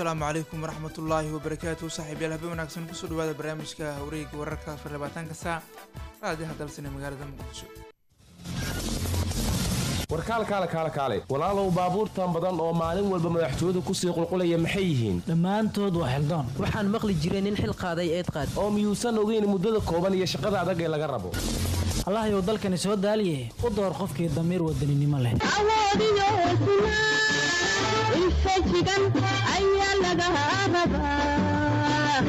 asalaamu calaykum waraxmatullaahi wabarakaatu saaxiibyaal habeen wanaagsan kusoo dhawaada barnaamijka hawreeyga wararka afar labaatanka saac raadiyaha dalsane magaalada muqdisho warkaal kaale kaale kaale walaalow baabuurtan badan oo maalin walba madaxtooyadu kusii qulqulaya maxay yihiin dhammaantood waa xildoon waxaan maqli jiray nin xil qaaday eed qaad oo miyuusan ogeyn muddada kooban iyo shaqada adag ee laga rabo allahyow dalkani soo daaliye u door qofkii damiir wadaninimo leh awoodiyo hesnaa infajigan ayaa laga rabaa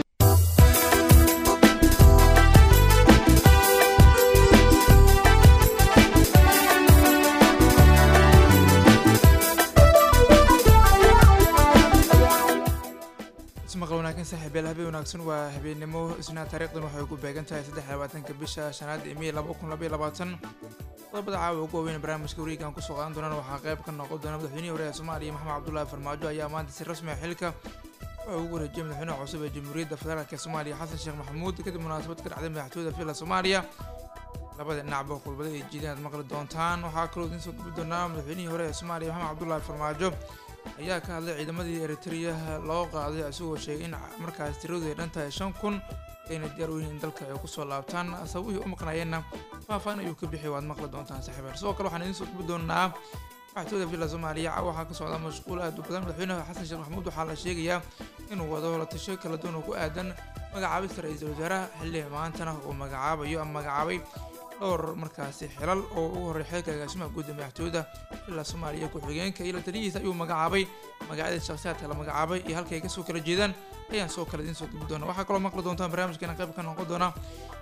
ismaqal wanaagsan saaxiibyaal habeen wanaagsan waa habeennimo isnaa taariikhdan waxay ku beegan tahay saddex iyo labaatanka bisha shanaad ee mey laba kun labaiyo labaatan qodobada caawa ugu waaweyn barnaamijka wareegan kusoo qaadan doonaan waxaa qayb ka noqon doona madaxweynihii hore ee soomaaliya maxamed cabdullaahi farmaajo ayaa maanta si rasmi ah xilka wuxuu ugu wareejiyay madaxweynaha cusub ee jamhuuriyadda federaalk ee soomaaliya xasan sheekh maxamuud kadib munaasabad ka dhacday madaxtooyada villa soomaaliya labada dhinacba khudbada ay jiideen aad maqli doontaan waxaa kaloo idiin soo gubi doonaa madaxweynihii hore ee soomaaliya maxamed cabdullaahi farmaajo ayaa ka hadlay ciidamadii eritrea loo qaaday isagoo sheegay in markaas tiradu ay dhan tahay shan kun ayna diyaar u yihiin in dalka ay kusoo laabtaan sababihii u maqnaayeenna faahfaan ayuu ka bixiyay waad maqli doontaan saaxiibaal sidoo kale waxaan idiin soo gubi doonaa madaxtooyada villa soomaaliya waxaa ka socda mashquul aad u badan madaxweynaha xasan sheekh maxamuud waxaa la sheegayaa inuu wado holatasho kala duwan oo ku aadan magacaabista ra-iisul wasaaraha xilli maantana uu magacaabayo ama magacaabay dhowr markaasi xilal oo ugu horey xilka agaasimaha guudda madaxtooyada villa soomaaliya ku-xigeenka iyo la taliyihiisa ayuu magacaabay magacyada shakhsiyaadka la magacaabay iyo halka ay kasoo kala jeedaan ayaan soo kale idiin soo gubi doona waxaa kaloo maqli doontaan barnaamijkeena qayb ka noqon doona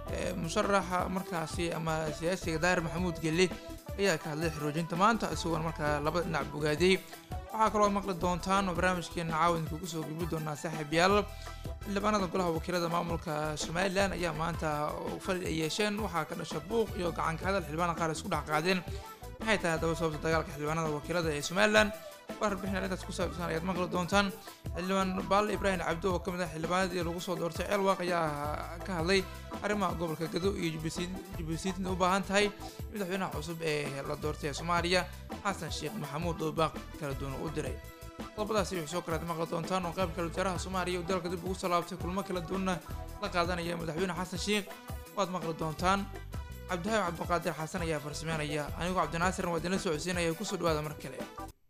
musharaxa markaasi ama siyaasiga daahir maxamuud gelle ayaa ka hadlay xoroojinta maanta isagoona markaa labada dhinac bogaadiyey waxaa kaloo maqli doontaan oo barnaamijkeena caawa idinku kusoo gubi doonaa saaxiib yaal xildhibaanada golaha wakiilada maamulka somalilan ayaa maanta fali ay yeesheen waxaa ka dhasha buuq iyo gacanka hadal xildhibaanada qaar isku dhex qaadeen maxay tahay haddaba sababta dagaalka xildhibaanada wakiilada ee somalilan warbixin arrintaas ku saabsan ayaad maqli doontaan xildhibaan baalle ibraahim cabdo oo ka mid ah xildhibaanadii lagu soo doortay ceelwaaq ayaa ka hadlay arrimaha gobolka gado iyo jubbaland u baahan tahay madaxweynaha cusub ee la doortay ee soomaaliya xasan sheekh maxamuud oo baaq kala duwan u diray qodobadaasi wixii soo kalead maqli doontaan oo qayb kale wasaaraha soomaaliya oo dalka dib ugu soo laabtay kulmo kala duwanna la qaadanaya madaxweyne xasan sheekh waad maqli doontaan cabdihaab cabdiqaadir xasan ayaa farsameynaya anigoo cabdinaasirna waa idinla socodsiinaya kusoo dhawaada mar kale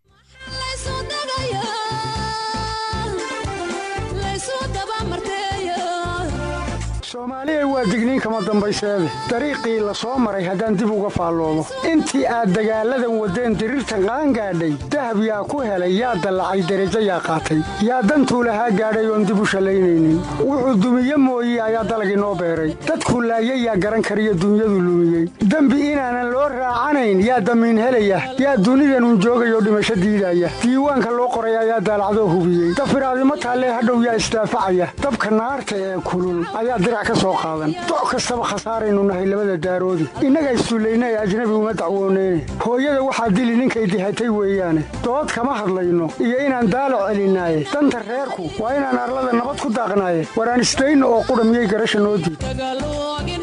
soomaaliya waa digniin kama dambayseede dariiqii la soo maray haddaan dib uga faalloomo intii aad dagaalladan waddeen diriirtan qaangaadhay dahab yaa ku helay yaa dallacay derajo yaa qaatay yaa dantuu lahaa gaadhay oon dib u shallaynaynin wuxuu dumiye mooye ayaa dalag inoo beeray dadkuu laayay yaa garan kariyo dunyadu lumiyey dembi inaanan loo raacanayn yaa damiin helaya yaa dunidanun joogayoo dhimasho diidaya diiwaanka loo qoray ayaa daalacdoo hubiyey dafiraadimo taallee hadhow yaa isdaafacaya dabka naarta ee kulul ayaa doc kastaba khasaaraynu nahay labada daaroodi innaga isduullaynay ajnabi uma dacwooneyne hooyada waxaa dili ninkay dihatay weeyaane dood kama hadlayno iyo inaan daalac celinaaye danta reerku waa inaan arlada nabad ku daaqnaaye waraan isdayno oo qudha miyay garasha noo diid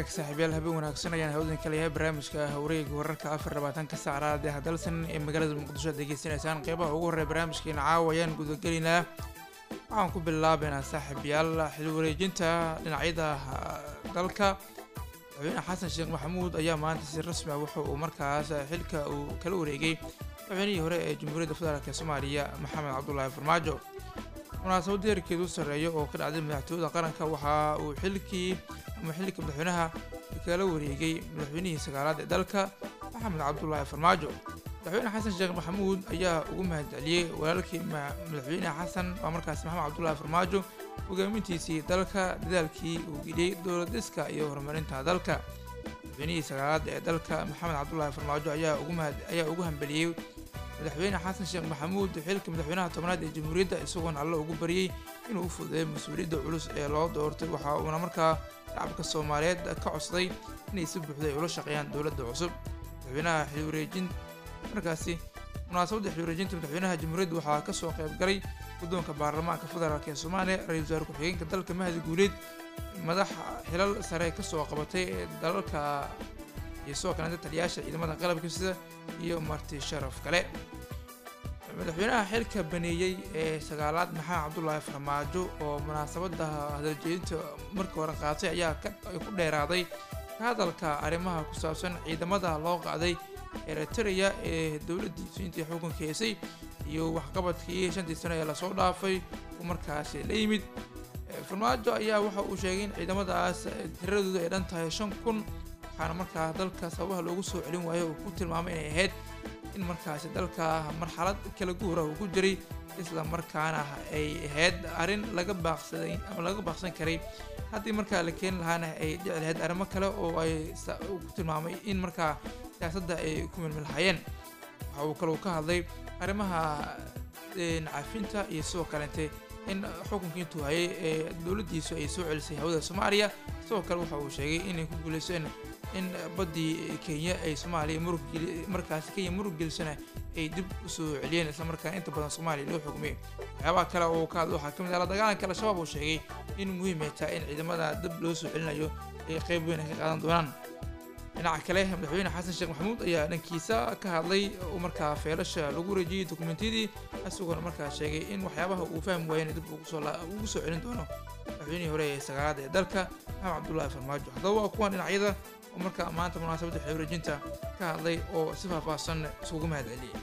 hagaag saaxiibyaal habeen wanaagsan ayaan hawdan ka leeyahay barnaamijka hawreega wararka afar labaatanka saacraad ee hadalsan ee magaalada muqdisho aad degeysanaysaan qeybaha ugu horreya barnaamijkeena caawa ayaan gudagelaynaa waxaan ku bilaabaynaa saaxiibyaal xil wareejinta dhinacyada dalka madaxweyne xasan sheekh maxamuud ayaa maanta si rasmi ah wuxa uu markaas xilka uu kala wareegay madaxweynihii hore ee jamhuuriyadda federaalk soomaaliya maxamed cabdulaahi farmaajo munaasabad heerkeedu u sarreeya oo ka dhacday madaxtooyada qaranka waxa uu xilkii ama xilka madaxweynaha kala wareegay madaxweynihii sagaalaad ee dalka maxamed cabdulaahi farmaajo madaxweyne xasan sheekh maxamuud ayaa ugu mahadceliyey walaalkii madaxweyne xasan waa markaas maxamed cabdulaahi farmaajo hogaamintiisii dalka dadaalkii uu geliyey dowlad dhiska iyo horumarinta dalka madaxweynihii sagaalaad ee dalka maxamed cabdulaahi farmaajo ayaa ugu mahad ayaa ugu hambeliyey madaxweyne xasan sheekh maxamuud xilka madaxweynaha tobnaad ee jamhuuriyadda isagoona alle ugu baryey inuu u fududeeyo mas-uuliyadda culus ee loo doortay waxa uuna markaa shacabka soomaaliyeed ka codsaday inay si buuxda ay ula shaqeeyaan dowladda cusub madaxweynaha xilwareejin markaasi munaasabadda xilwareejinta madaxweynaha jamhuuriyadda waxaa ka soo qayb galay guddoonka baarlamaanka federaalk ee soomaaliya ra-iisul wasaare ku-xigeenka dalka mahadi guuleed madax xilal sare ka soo qabatay dalalka iyo sidoo kalenta taliyaasha ciidamada qalabka sida iyo marti sharaf kale madaxweynaha xilka baneeyey ee sagaalaad maxamed cabdulaahi farmaajo oo munaasabada hadaljeedinta markii hore qaatay ayaa ku dheeraaday ka hadalka arrimaha ku saabsan ciidamada loo qaaday eritrea ee dowladdiisu intii xukunka heysay iyo waxqabadkii shantii sano ee lasoo dhaafay uu markaasi la yimid farmaajo ayaa waxa uu sheegay in ciidamadaas tiradoodu ay dhan tahay shan kun waxaana markaa dalka sababaha loogu soo celin waayo uu ku tilmaamay inay ahayd in markaasi dalka marxalad kala guura uu ku jiray isla markaana ay ahayd arrin laga baaqsaday ama laga baaqsan karay haddii markaa la keeni lahaana ay dhici lahayd arrimo kale oo ay ku tilmaamay in markaa siyaasadda ay ku milmilhayeen waxa uu kaleu ka hadlay arrimaha cafinta iyo sidoo kalente in xukunkii intuu hayay ee dowladdiisu ay soo celisay hawada soomaaliya sidoo kale waxa uu sheegay inay ku guuleyseen in baddii kenya ay soomaaliya murug markaasi kenya murug gelisana ay dib u soo celiyeen islamarkaana inta badan soomaaliya loo xugmay waxyaabaha kale oo ka hadla waxaa ka mid ah la dagaalanka al-shabaab uu sheegay in muhiim ay tahay in ciidamada dib loo soo celinayo ay qayb weyn ay ka qaadan doonaan dhinaca kale madaxweyne xasan sheekh maxamuud ayaa dhankiisa ka hadlay oo markaa feelasha lagu wareejiyey dokumentiyadii isagoona markaa sheegay in waxyaabaha uu fahmi waayena dib ugu soo celin doono madaxweynihii hore ee sagaalaad ee dalka maxamed cabdulaahi farmaajo haddaba waa kuwan dhinacyada oo markaa maanta munaasabadda xewareejinta ka hadlay oo si faahfaahsan isugu mahad celiyey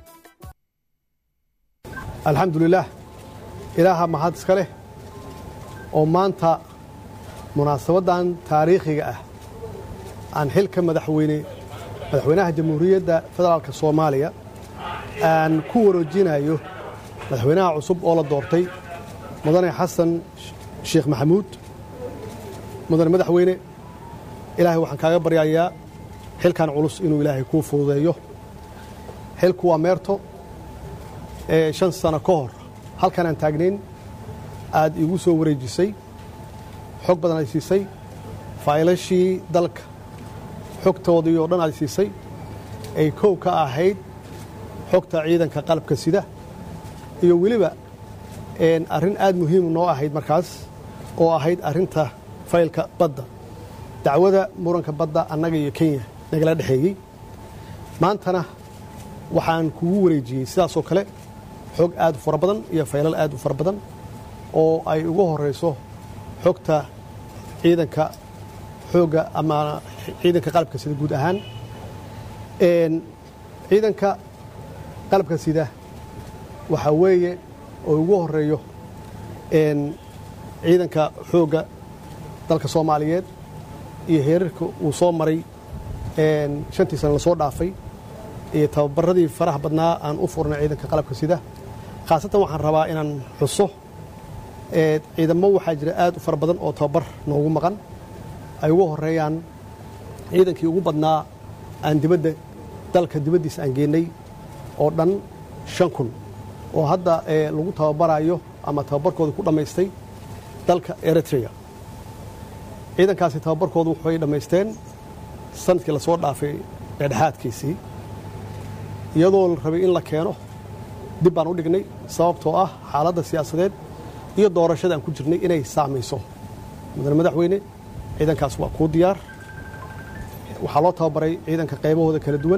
alxamdulilaah ilaaha mahad iska leh oo maanta munaasabaddan taariikhiga ah aan xilka madaxweyne madaxweynaha jamhuuriyadda federaalka soomaaliya aan ku wareejinayo madaxweynaha cusub oo la doortay mudane xasan sheekh maxamuud mudane madaxweyne ilaahay waxaan kaaga baryayaa xilkan culus inuu ilaahay kuu fududeeyo xilku waa meerto ee shan sano ka hor halkan aan taagnayn aad iigu soo wareejisay xog badan ay siisay faylashii dalka xogtoodii oo dhan aad siisay ay kow ka ahayd xogta ciidanka qalabka sida iyo weliba arrin aad muhiim noo ahayd markaas oo ahayd arrinta faylka badda dacwada muranka badda annaga iyo kenya nagala dhexeeyey maantana waxaan kugu wareejiyey sidaasoo kale xog aad u fara badan iyo faylal aad u fara badan oo ay ugu horayso xogta ciidanka xoogga ama ciidanka qalabka sida guud ahaan ciidanka qalabka sida waxaa weeye oo ugu horeeyo ciidanka xoogga dalka soomaaliyeed iyo heerarka uu soo maray shantii sana lasoo dhaafay iyo tababaradii faraha badnaa aan u furnay ciidanka qalabka sida khaasatan waxaan rabaa inaan xuso ciidamo waxaa jira aad u fara badan oo tababar noogu maqan ay ugu horeeyaan ciidankii ugu badnaa aan dibadda dalka dibaddiisa aan geennay oo dhan shan kun oo hadda lagu tababarayo ama tababarkooda ku dhammaystay dalka eritrea ciidankaasi tababarkoodu waxay dhammaysteen sanadkii lasoo dhaafay dhexdhexaadkiisii iyadoo la rabay in la keeno dib baan u dhignay sababtoo ah xaaladda siyaasadeed iyo doorashada aan ku jirnay inay saamayso mudane madaxweyne ciidankaas waa kuu diyaar waxaa loo tababaray ciidanka qaybahooda kala duwan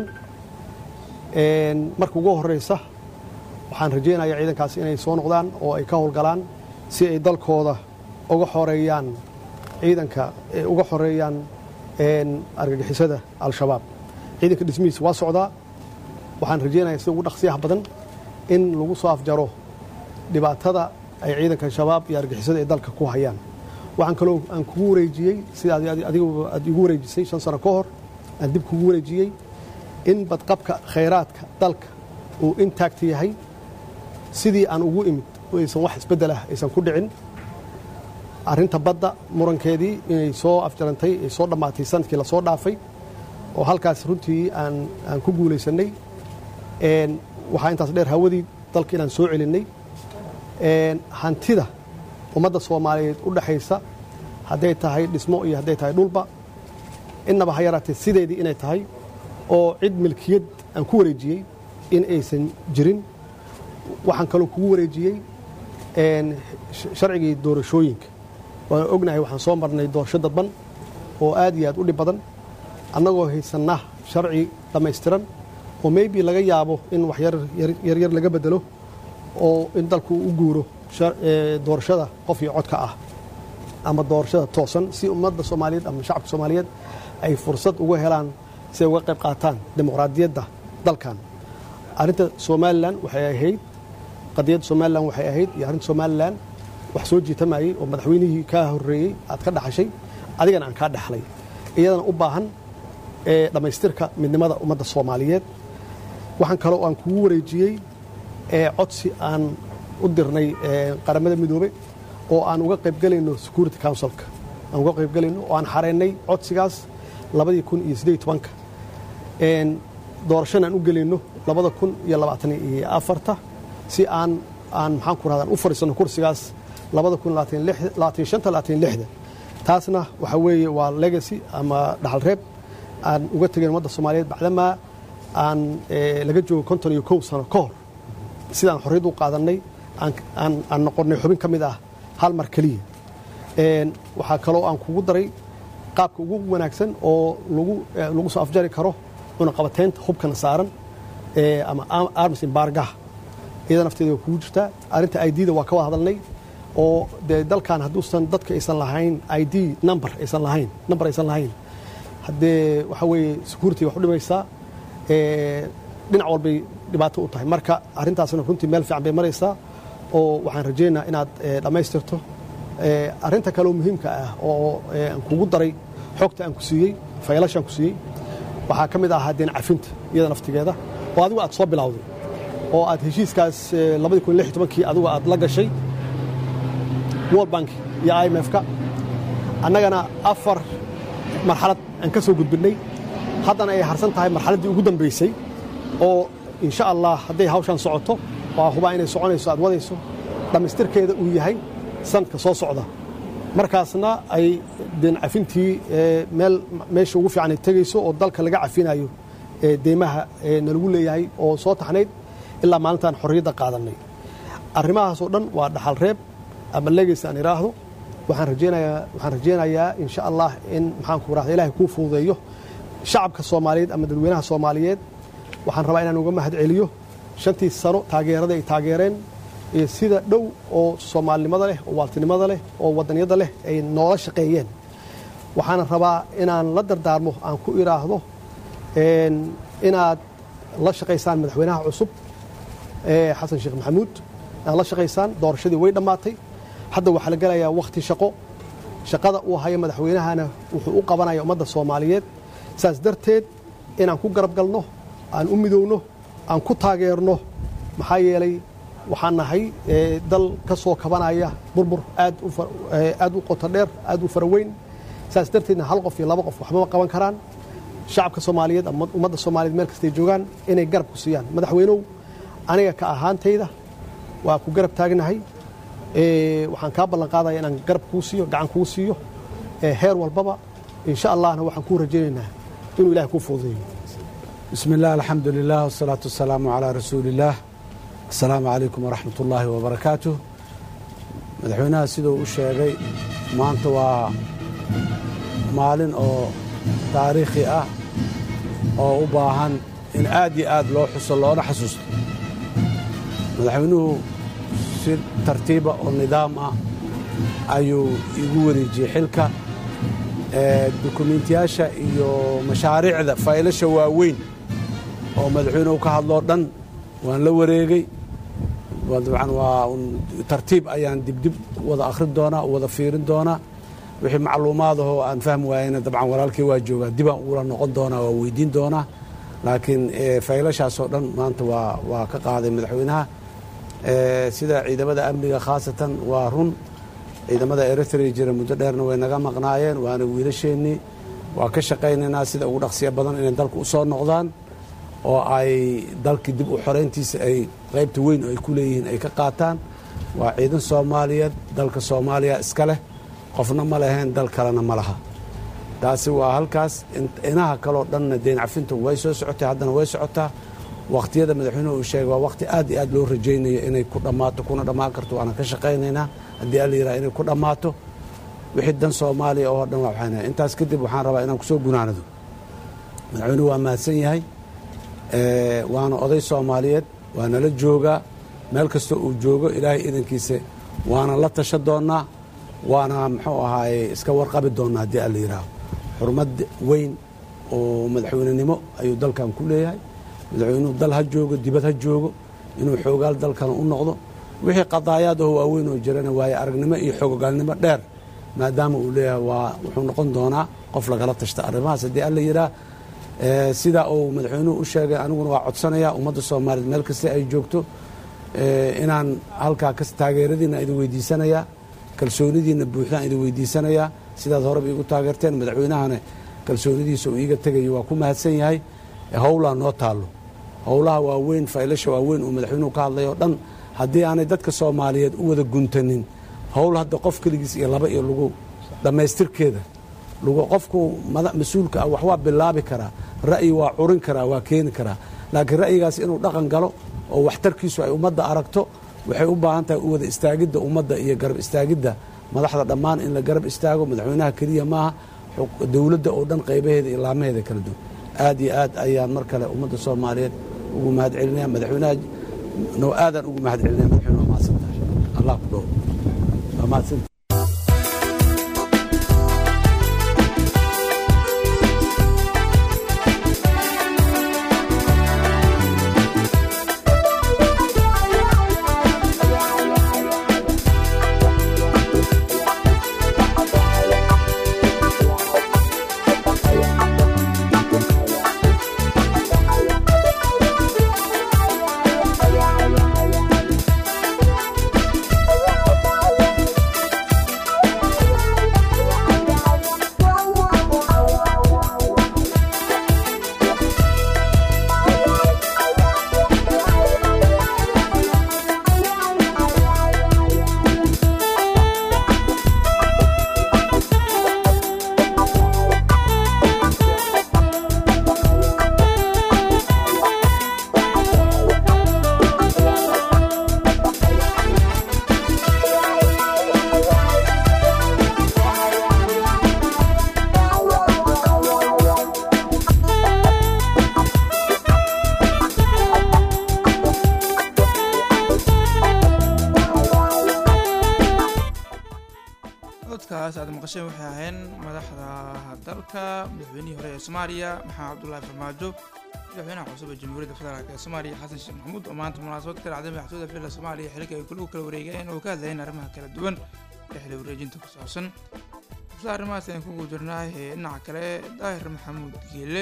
marka ugu horeysa waxaan rajaynayaa ciidankaasi inay soo noqdaan oo ay ka howlgalaan si ay dalkooda uga xoreeyaan ciidanka uga xoreeyaan argagixisada al-shabaab ciidanka dhismihiisa waa socdaa waxaan rajaynayaa sida ugu dhaqsiyaha badan in lagu soo afjaro dhibaatada ay ciidanka shabaab iyo argagixisada ay dalka ku hayaan waxaan kaloo aan kugu wareejiyey sida adigu aad igu wareejisay shan sano ka hor aan dib kugu wareejiyey in badqabka khayraadka dalka uu intaagta yahay sidii aan ugu imid oo aysan wax isbeddel ah aysan ku dhicin arrinta badda murankeedii inay soo afjarantay ay soo dhammaatay sanadkii lasoo dhaafay oo halkaas runtii aan aan ku guulaysannay waxaa intaas dheer hawadii dalka inaan soo celinnay hantida ummadda soomaaliyeed u dhexaysa hadday tahay dhismo iyo hadday tahay dhulba innaba ha yaraatee sideedii inay tahay oo cid milkiyad aan ku wareejiyey in aysan jirin waxaan kaloo kugu wareejiyey sharcigii doorashooyinka waan ognahay waxaan soo marnay doorasho dadban oo aad iyo aad u dhib badan annagoo haysanna sharci dhammaystiran oo maybe laga yaabo in wax yaryar laga bedelo oo in dalku u guuro doorashada qof iyo codka ah ama doorashada toosan si ummadda soomaaliyeed ama shacabka soomaaliyeed ay fursad uga helaan si ay uga qayb qaataan dimuqraadiyadda dalkan arrinta somalilan waxay ahayd qadiyadda somalilan waxay ahayd iyo arrinta somalilan wax soo jiitamayey oo madaxweynihii kaa horreeyey aad ka dhaxashay adigana aan kaa dhaxlay iyadana u baahan dhammaystirka midnimada ummadda soomaaliyeed waxaan kaloo aan kugu wareejiyey codsi aan u dirnay qaramada midoobe oo aan uga qaybgelayno security councilka aan uga qaybgelayno oo aan xareynay codsigaas labadii kun iyo siddeed tobanka doorashana aan u gelayno labada kun iyo labaatan iyo afarta si aan aan maxaan ku rahdaa u fadhiisanno kursigaas labada kun labaatan shanta labaatan lixda taasna waxa weeye waa legacy ama dhaxal reeb aan uga tegayn ummadda soomaaliyeed bacdamaa aan laga joogo konton iyo kow sano ka hor sidaan xorriyad u qaadannay aan noqonnay xubin ka mid ah hal mar keliya waxaa kaloo aan kugu daray qaabka ugu wanaagsan oo lagu soo afjari karo cunaqabateynta hubkana saaran ama arms embargaha iyada nafteeda waa kugu jirtaa arrinta idda waa ka wada hadalnay oo dee dalkan hadduusan dadka aysan lahayn id number aysan lahayn number aysan lahayn haddee waxaa weeye security wax u dhimaysaa dhinac walbay dhibaato u tahay marka arrintaasna runtii meel fiican bay maraysaa oo waxaan rajaynayaa inaad dhammaystirto arrinta kaleo muhiimka ah oo aan kugu daray xogta aan ku siiyey faylashaan ku siiyey waxaa ka mid ahaa deen cafinta iyada naftigeeda oo adigu aad soo bilowday oo aad heshiiskaas labadii kun lix tobankii adigu aad la gashay world bank iyo i m f-ka annagana afar marxalad aan ka soo gudbinnay haddana ay harsan tahay marxaladdii ugu dambaysay oo insha allah hadday hawshaan socoto waa hubaa inay soconayso aad wadayso dhammaystirkeeda uu yahay sanadka soo socda markaasna ay deen cafintii meel meesha ugu fiican ay tegayso oo dalka laga cafinayo deymaha nalagu leeyahay oo soo taxnayd ilaa maalintaan xorriyadda qaadannay arrimahaasoo dhan waa dhaxal reeb ama legacy aan idhaahdo waxaan rajaynayaa waxaan rajaynayaa insha allah in maxaan ku rahda ilahay kuu fududeeyo shacabka soomaaliyeed ama dadweynaha soomaaliyeed waxaan rabaa inaan uga mahad celiyo shantii sano taageerada ay taageereen iyo sida dhow oo soomaalinimada leh oo waaltinimada leh oo wadanyada leh ay noola shaqeeyeen waxaana rabaa inaan la dardaarmo aan ku idhaahdo inaad la shaqaysaan madaxweynaha cusub xasan sheekh maxamuud inaad la shaqaysaan doorashadii way dhammaatay hadda waxaa la gelayaa wakhti shaqo shaqada uu hayo madaxweynahana wuxuu u qabanaya ummadda soomaaliyeed saas darteed inaan ku garab galno aan u midowno aan ku taageerno maxaa yeelay waxaan nahay dal ka soo kabanaya burbur aad u qoto dheer aad u faraweyn saas darteedna hal qof iyo laba qof waxbama qaban karaan shacabka soomaaliyeed ama ummadda soomaaliyeed meel kastay joogaan inay garab ku siiyaan madaxweynow aniga ka ahaantayda waa ku garab taagnahay waxaan kaa ballan qaadaya inaan garab kuu siiyo gacan kuu siiyo heer walbaba insha allahna waxaan kuu rajaynaynaa inuu ilahay kuu fududeeyo بسم الله الحمد لله والصلاة والسلام على رسول الله السلام عليكم ورحمة الله وبركاته madaxweynaha siduu u sheegay maanta waa maalin oo taariikhi ah oo u baahan in aad iyo aad loo xuso loona xasuusto madaxweynuhu si tartiiba oo nidaam ah ayuu igu wareejiyey xilka dukumiintiyaasha iyo mashaariicda faylasha waaweyn oo madaxweynuhu ka hadloo dhan waan la wareegey dabcan waa tartiib ayaan dibdib wada akhrin doonaa wada fiirin doonaa wixii macluumaadahoo aan fahmi waayeyna dabcan walaalkii waa joogaa dibaan ula noqon doonaa waa weydiin doonaa laakiin faylashaasoo dhan maanta waa waa ka qaaday madaxweynaha sida ciidamada amniga khaasatan waa run ciidamada eritrea jira muddo dheerna way naga maqnaayeen waana wiilasheennii waa ka shaqaynaynaa sida ugu dhaqsiya badan inay dalka u soo noqdaan oo ay dalkii dib u xorayntiisa ay qaybta weyn oo ay ku leeyihiin ay ka qaataan waa ciidan soomaaliyeed dalka soomaaliya iska leh qofna ma leheen dal kalena ma laha taasi waa halkaas inaha kaleo dhanna deyn cafintu way soo socotay haddana way socotaa wakhtiyada madaxweynuhu uu sheegay waa wakhti aad iyo aad loo rajaynayo inay ku dhammaato kuna dhammaan karto waana ka shaqaynaynaa haddii alla yidhaha inay ku dhammaato wixii dan soomaaliya oo dhan waa waxayna intaas kadib waxaan rabaa inaan kusoo gunaanado madaxweynuhu waa mahadsan yahay waana oday soomaaliyeed waa nala joogaa meel kasta uu joogo ilaahay idankiisa waana la tasha doonnaa waana muxuu ahaaye iska warqabi doonnaa haddii alla yidhaaho xurmad weyn oo madaxweynenimo ayuu dalkan ku leeyahay madaxweynuhu dal ha joogo dibad ha joogo inuu xoogaal dalkana u noqdo wixii qadaayaad oo waaweyn oo jirana waaye aragnimo iyo xoogaalnimo dheer maadaama uu leeyahay waa wuxuu noqon doonaa qof lagala tashta arrimahaas haddii alla yidhaah sidaa uu madaxweynuhu u sheegay aniguna waa codsanayaa ummadda soomaaliyeed meel kasta ay joogto inaan halkaa taageeradiina idin weydiisanayaa kalsoonidiina buuxdaan idin weydiisanayaa sidaad horeba iigu taageerteen madaxweynahana kalsoonidiisa uu iiga tegayo waa ku mahadsan yahay howlaa noo taallo howlaha waaweyn faylasha waaweyn uu madaxweynuhu ka hadlay oo dhan haddii aanay dadka soomaaliyeed u wada guntanin howl hadda qof keligiis iyo laba iyo lagu dhammaystirkeeda lagu qofku mas-uulka ah wax waa bilaabi karaa ra'yi waa curin karaa waa keeni karaa laakiin ra'yigaas inuu dhaqan galo oo waxtarkiisu ay ummadda aragto waxay u baahan tahay u wada istaagidda ummadda iyo garab istaagidda madaxda dhammaan in la garab istaago madaxweynaha keliya maaha dowladda oo dhan qaybaheeda iyo laamaheeda kala duwan aad iyo aad ayaan mar kale ummadda soomaaliyeed ugu mahad celinaya madaxweynaha no aadaan ugu mahad celinaya madaxweyne waa mahadsantahay allah ku dhow waa mahadsanta codkaas aad maqasheen waxay ahayn madaxda dalka madaxweynihii hore ee soomaaliya maxamed cabdullaahi farmaajo madaxweynaha cusub ee jamhuuriyadda federaalk ee soomaaliya xasan sheekh maxamuud oo maanta munaasabad ka dhacday madaxtooyda villa soomaaliya xilka ay kula kala wareegeen oo ka hadlayeen arrimaha kala duwan ee xili wareejinta ku saabsan isla arrimahaas ayaan kugu jirnaa ee dhinaca kale daahir maxamuud geele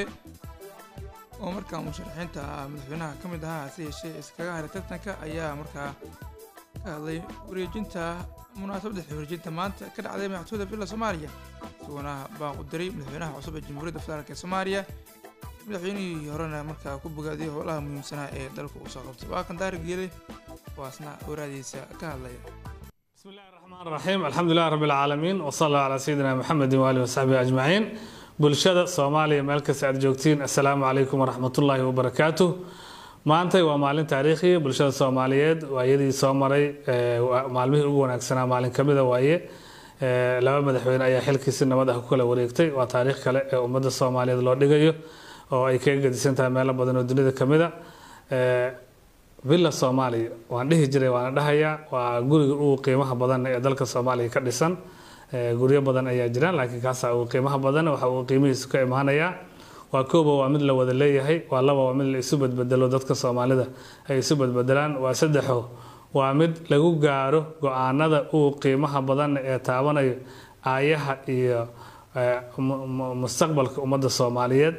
oo markaa musharaxiinta madaxweynaha ka mid ahaa hase yeeshee iskaga haray tartanka ayaa markaa ka hadlay wareejinta munaasabadda xili wareejinta maanta ka dhacday madaxtooyda villa soomaaliya isaguna baan u diray madaxweynaha cusub ee jamhuuriyadda federaalk ee soomaaliya madaxweynihii horena markaa ku bogaadiyay howlaha muhiimsanaa ee dalka uu soo qabtay waa kan daahir geele waasna waraadiisa ka hadlaya بسم الله الرحمن الرحيم الحمد لله رب العالمين وصلى الله على سيدنا محمد وآله وصحبه أجمعين bulshada soomaaliya meel kasta aad joogtiin assalaamu calaykum waraxmat ullaahi wabarakaatu maantay waa maalin taariikhi bulshada soomaaliyeed waayadii soo maray maalmihii ugu wanaagsanaa maalin kamida waaye Eh, laba madaxweyne ayaa xilkiisi nabad ah ku kala wareegtay waa taariikh kale ee ummadda soomaaliyeed loo dhigayo oo ay kaga gedisan tahay meelo badan oo dunida ka mid a Eh, villa soomaaliya waan dhihi jiray waana dhahayaa waa guriga ugu qiimaha badan ee dalka soomaaliya ka dhisan Eh, guryo badan ayaa jiraan laakiin kaasaa ugu qiimaha badan waxa uu qiimihiisu ka imaanayaa waa kooba waa mid la wada leeyahay waa laba waa mid la isu badbedelo dadka soomaalida ay isu badbedelaan waa saddexo waa mid lagu gaaro go-aanada ugu qiimaha badan ee taabanayo aayaha iyo eh, mu- mu- mustaqbalka ummadda soomaaliyeed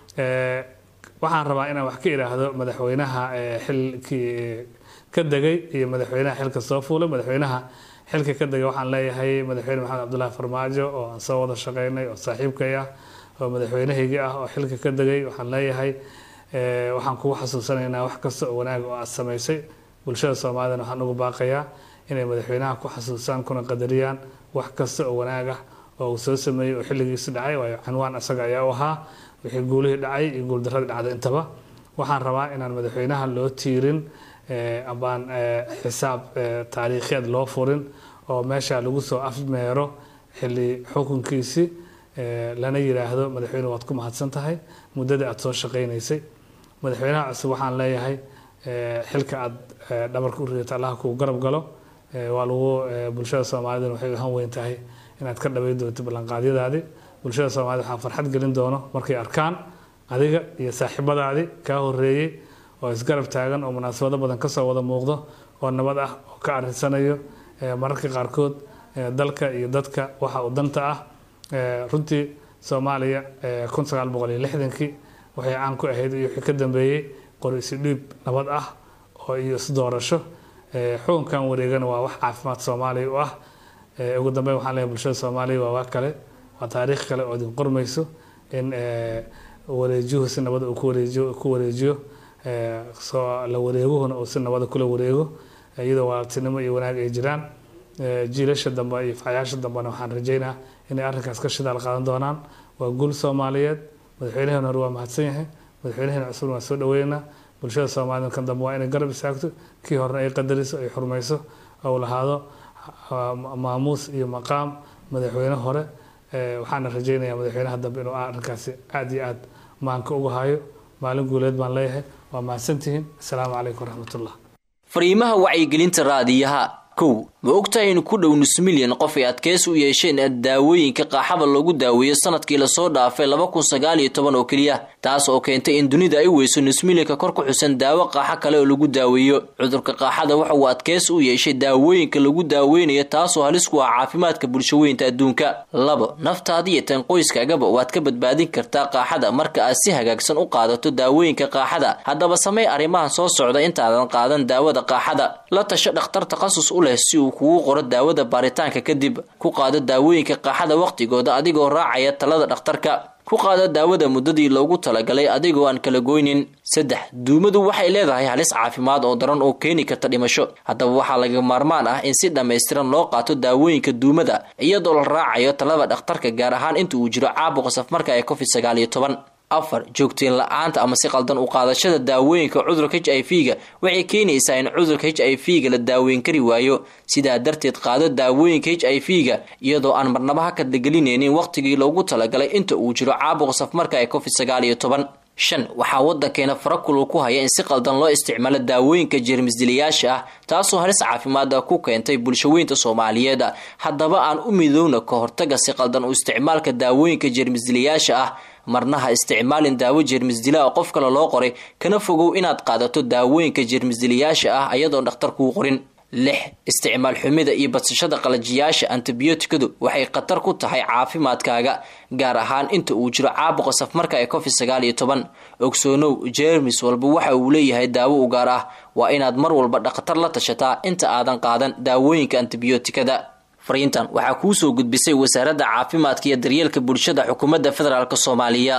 Eh, waxaan rabaa inaan wax ka idhaahdo madaxweynaha eh, xilkii eh, ka degay iyo madaxweynaha xilka soo fuulay madaxweynaha xilka ka degay waxaan leeyahay madaxweyne maxamed cabdulaahi farmaajo oo aan soo wada shaqeynay oo saaxiibkay ah oo madaxweynahaygii ah oo xilka ka degay waxaan leeyahay eh, waxaan kugu xasuusanaynaa wax kasta oo wanaag oo aad samaysay bulshada soomaalidana waxaan ugu baaqayaa inay madaxweynaha ku xasuustaan kuna qadariyaan wax kasta oo wanaag ah oo uu soo sameeyey oo xilligiisi dhacay waayo canwaan asaga ayaa u ahaa wixii guulihii dhacay iyo guuldaradii dhacday intaba waxaan rabaa inaan madaxweynaha loo tiirin eh, ambaan eh, xisaab eh, taariikheed loo furin oo meesha lagu soo afmeero xilli xukunkiisi eh, lana yidhaahdo madaxweyne waad ku mahadsan tahay muddadii aad soo shaqaynaysay madaxweynaha cusub waxaan leeyahay eh, xilka aad eh, dhabarka u ridato allaha kuu garab galo Eh, waa lagu eh, bulshada soomaaliduna waxay u han weyn tahay inaad ka dhaweyn doonto ballanqaadyadaadii bulshada soomaalida waxaa farxad gelin doono markay arkaan adiga iyo saaxiibadaadii kaa horeeyey oo isgarab taagan oo munaasabado badan kasoo wada muuqdo oo nabad ah oo ka arinsanayo eh, mararka qaarkood eh, dalka iyo dadka waxa uu danta ah Eh, runtii soomaaliya eh, kun sagaal boqol iyo lixdankii waxay caan ku ahayd iyo wixii ka dambeeyey qori isi dhiib nabad ah oo iyo isdoorasho Eh, xukunkan wareegana waa wax caafimaad soomaaliya u ah Eh, ugu dambeyn waxaan leeyahay bulshada soomaaliya waa wax kale waa taariikh kale oo idin qormayso in eh, wareejiyuhu si nabada uu ku wareejiyo ku wareejiyo eh, soo la wareeguhuna uu si nabada kula wareego eh, iyadoo walaaltinimo iyo wanaag ay jiraan Eh, jiilasha dambe iyo facayaasha dambena waxaan rajeynaa inay arrinkaas ka shidaal qaadan doonaan waa guul soomaaliyeed madaxweynaheena hore waa mahadsan yahay madaxweynaheena cusubna waan soo dhaweynaynaa bulshada soomaalida kan dambe waa inay garab istaagto kii horena ay qadariso ay xurmayso ou lahaado ah, maamuus iyo maqaam madaxweyne hore Eh, waxaana rajeynayaa madaxweynaha dambe inuu arrinkaasi aad iyo aad maanka uga hayo maalin guuleed baan leeyahay waa mahadsantihiin asalaamu calaykum waraxmatullah fariimaha wacyigelinta raadiyaha kow ma ogtahay in ku dhow nus milyan qof ay adkeysi u yeesheen daawooyinka qaaxada lagu daaweeyo sanadkii lasoo dhaafay laba kun sagaal iyo toban oo keliya taas oo keentay in dunida ay weyso nus milyanka kor ku xusan daawo qaaxo kale oo lagu daaweeyo cudurka qaaxada waxa uu adkeysi u yeeshay daawooyinka lagu daaweynayo taasoo halis ku ah caafimaadka bulshaweynta adduunka labo naftaada iyo tan qoyskaagaba waad ka badbaadin kartaa qaaxada marka aad si hagaagsan u qaadato daawooyinka qaaxada haddaba samey arrimahan soo socda intaadan qaadan daawada qaaxada la tasho dhakhtar takhasus u leh si uu kugu qoro daawada baaritaanka kadib ku qaado daawooyinka qaaxada wakhtigooda adigoo raacaya talada dhakhtarka ku qaado daawada muddadii loogu talagalay adigoo aan kala goynin saddex duumadu waxay leedahay halis caafimaad oo daran oo keeni karta dhimasho haddaba waxaa laga maarmaan ah in si dhammaystiran loo qaato daawooyinka duumada iyadoo la raacayo talada dhakhtarka gaar ahaan inta uu jiro caabuqa safmarka ee covid sagaal iyo toban afar joogtiin la-aanta ama si qaldan u qaadashada daawooyinka cudurka h i v ga waxay keenaysaa in cudurka h i v ga la daaweyn kari waayo sidaa darteed qaado daawooyinka h i v ga iyadoo aan marnaba ha kadlagelinaynin wakhtigii loogu talagalay inta uu jiro caabuqa safmarka ee covid sagaal iyo toban shan waxaa waddankeena farakulul ku haya in si qaldan loo isticmaalo daawooyinka jeermisdilayaasha ah taasoo halis caafimaada ku keentay bulshaweynta soomaaliyeed haddaba aan u midowna ka hortaga si qaldan u isticmaalka daawooyinka jeermisdilayaasha ah marna ha isticmaalin daawo jeermisdila oo qof kale loo qoray kana fogow inaad qaadato daawooyinka jeermisdilayaasha ah ayadoon dhakhtar kuu qorin lix isticmaal xumida iyo badsashada qalajiyaasha antibiyootikadu waxay khatar ku tahay caafimaadkaaga gaar ahaan inta uu jiro caabuqa safmarka ee covid sagaal iyo toban ogsoonow jeermis walba waxa uu leeyahay daawo u gaar ah waa inaad mar walba dhakhtar la tashataa inta aadan qaadan daawooyinka antibiyootikada fariintan waxaa kuu soo gudbisay wasaaradda caafimaadka iyo daryeelka bulshada xukuumadda federaalk soomaaliya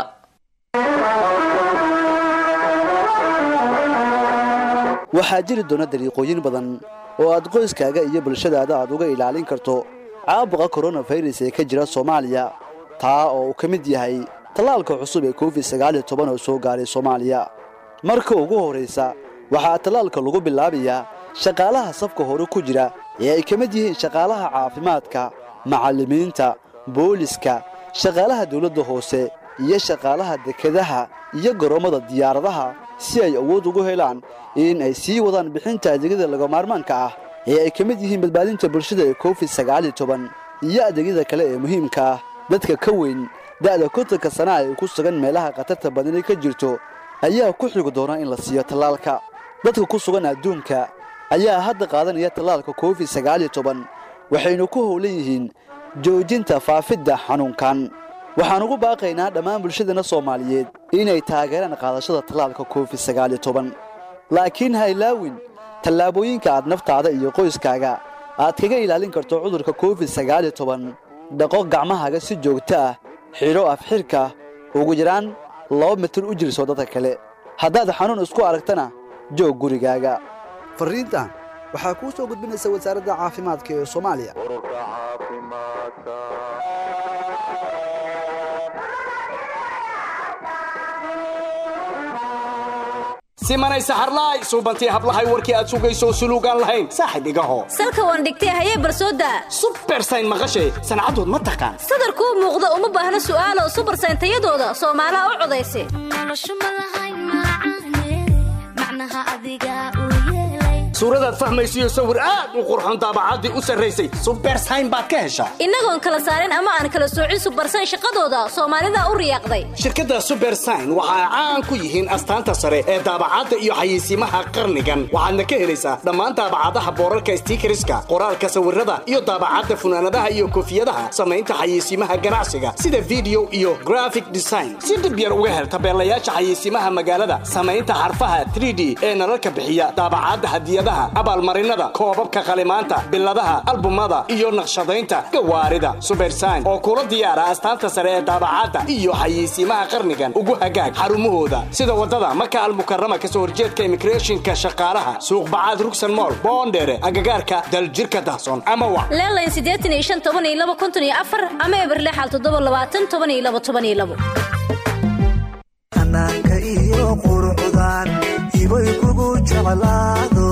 waxaa jiri doona dariiqooyin badan oo aad qoyskaaga iyo bulshadaada aad uga ilaalin karto caabuqa koronafirus ee ka jira soomaaliya taa oo uu ka mid yahay tallaalka cusub ee covid sagaal iyo toban oo soo gaaray soomaaliya marka ugu horraysa waxaa tallaalka lagu bilaabayaa shaqaalaha safka hore ku jira ee ay ka mid yihiin shaqaalaha caafimaadka macallimiinta booliska shaqaalaha dawladda hoose iyo shaqaalaha dekedaha iyo garoommada diyaaradaha si ay awood ugu helaan in ay sii wadaan bixinta adeegyada lagamaarmaanka ah ee ay ka mid yihiin badbaadinta bulshada ee covid sagaaliyo toban iyo adeegyada kale ee muhiimka ah dadka ka weyn da'da kontanka sana ay ku sugan meelaha khatarta badani ka jirto ayaa ku xigi doona in la siiyo tallaalka dadka ku sugan adduunka ayaa hadda qaadanaya tallaalka covid sagaaliyo toban waxaynu ku howlan yihiin joojinta faafidda xanuunkan waxaan ugu baaqaynaa dhammaan bulshadana soomaaliyeed inay taageeraan qaadashada tallaalka covid sagaaliyo toban laakiin ha ilaawin tallaabooyinka aad naftaada iyo qoyskaaga aad kaga ilaalin karto cudurka covid sagaaliyo toban dhaqo gacmahaaga si joogto ah xidho afxirka ugu yaraan laba mitir u jirso dadka kale haddaad xanuun isku aragtana joog gurigaaga farriintan waxaa kuu soo gudbinaysa wasaaradda caafimaadka ee soomaaliya simanay saxarlaay suubantii hablahay warkii aad sugayso suluugaan lahayn saaxib igaho salka waan dhigtay hayee barsooda subersayn maqashay sancadood ma taqaan sadarkuu muuqda uma baahna su'aalo subersayn tayadooda soomaalaha u codaysa suuradaad fahmaysiyo sawir aad u qurxon daabacaddii u sarraysay subersayn baad ka heshaa innagoon kala saarin ama aan kala soocin subersayn shaqadooda soomaalida u riyaaqday shirkadda subersayn waxa ay caan ku yihiin astaanta sare ee daabacadda iyo xayeysiimaha qarnigan waxaadna ka helaysaa dhammaan daabacadaha boorarka stiikariska qoraalka sawirada iyo daabacadda funaanadaha iyo koofiyadaha samaynta xayeysiimaha ganacsiga sida video iyo graphic design si dhib yar uga hel tabeelayaasha xayeysiimaha magaalada samaynta xarfaha 3d ee nalalka bixiya daabacadda hadiyadaha abaalmarinada koobabka qalimaanta biladaha albumada iyo naqshadaynta gawaarida subersayn oo kula diyaara astaanta sare ee daabacadda iyo xayeysiimaha qarnigan ugu hagaag xarumahooda sida wadada maka almukarama kasoo horjeedka immigrationka shaqaalaha suuqbacaad rugsan mool boondheere agagaarka daljirka dahson ama wa leelayn siddeetan iyo shan toban iyo laba konton iyo afar ama eberlexal toddoba labaatan toban iyo laba toban iyo labo hanaanka iyo qurucdan hibay kugu jeclaado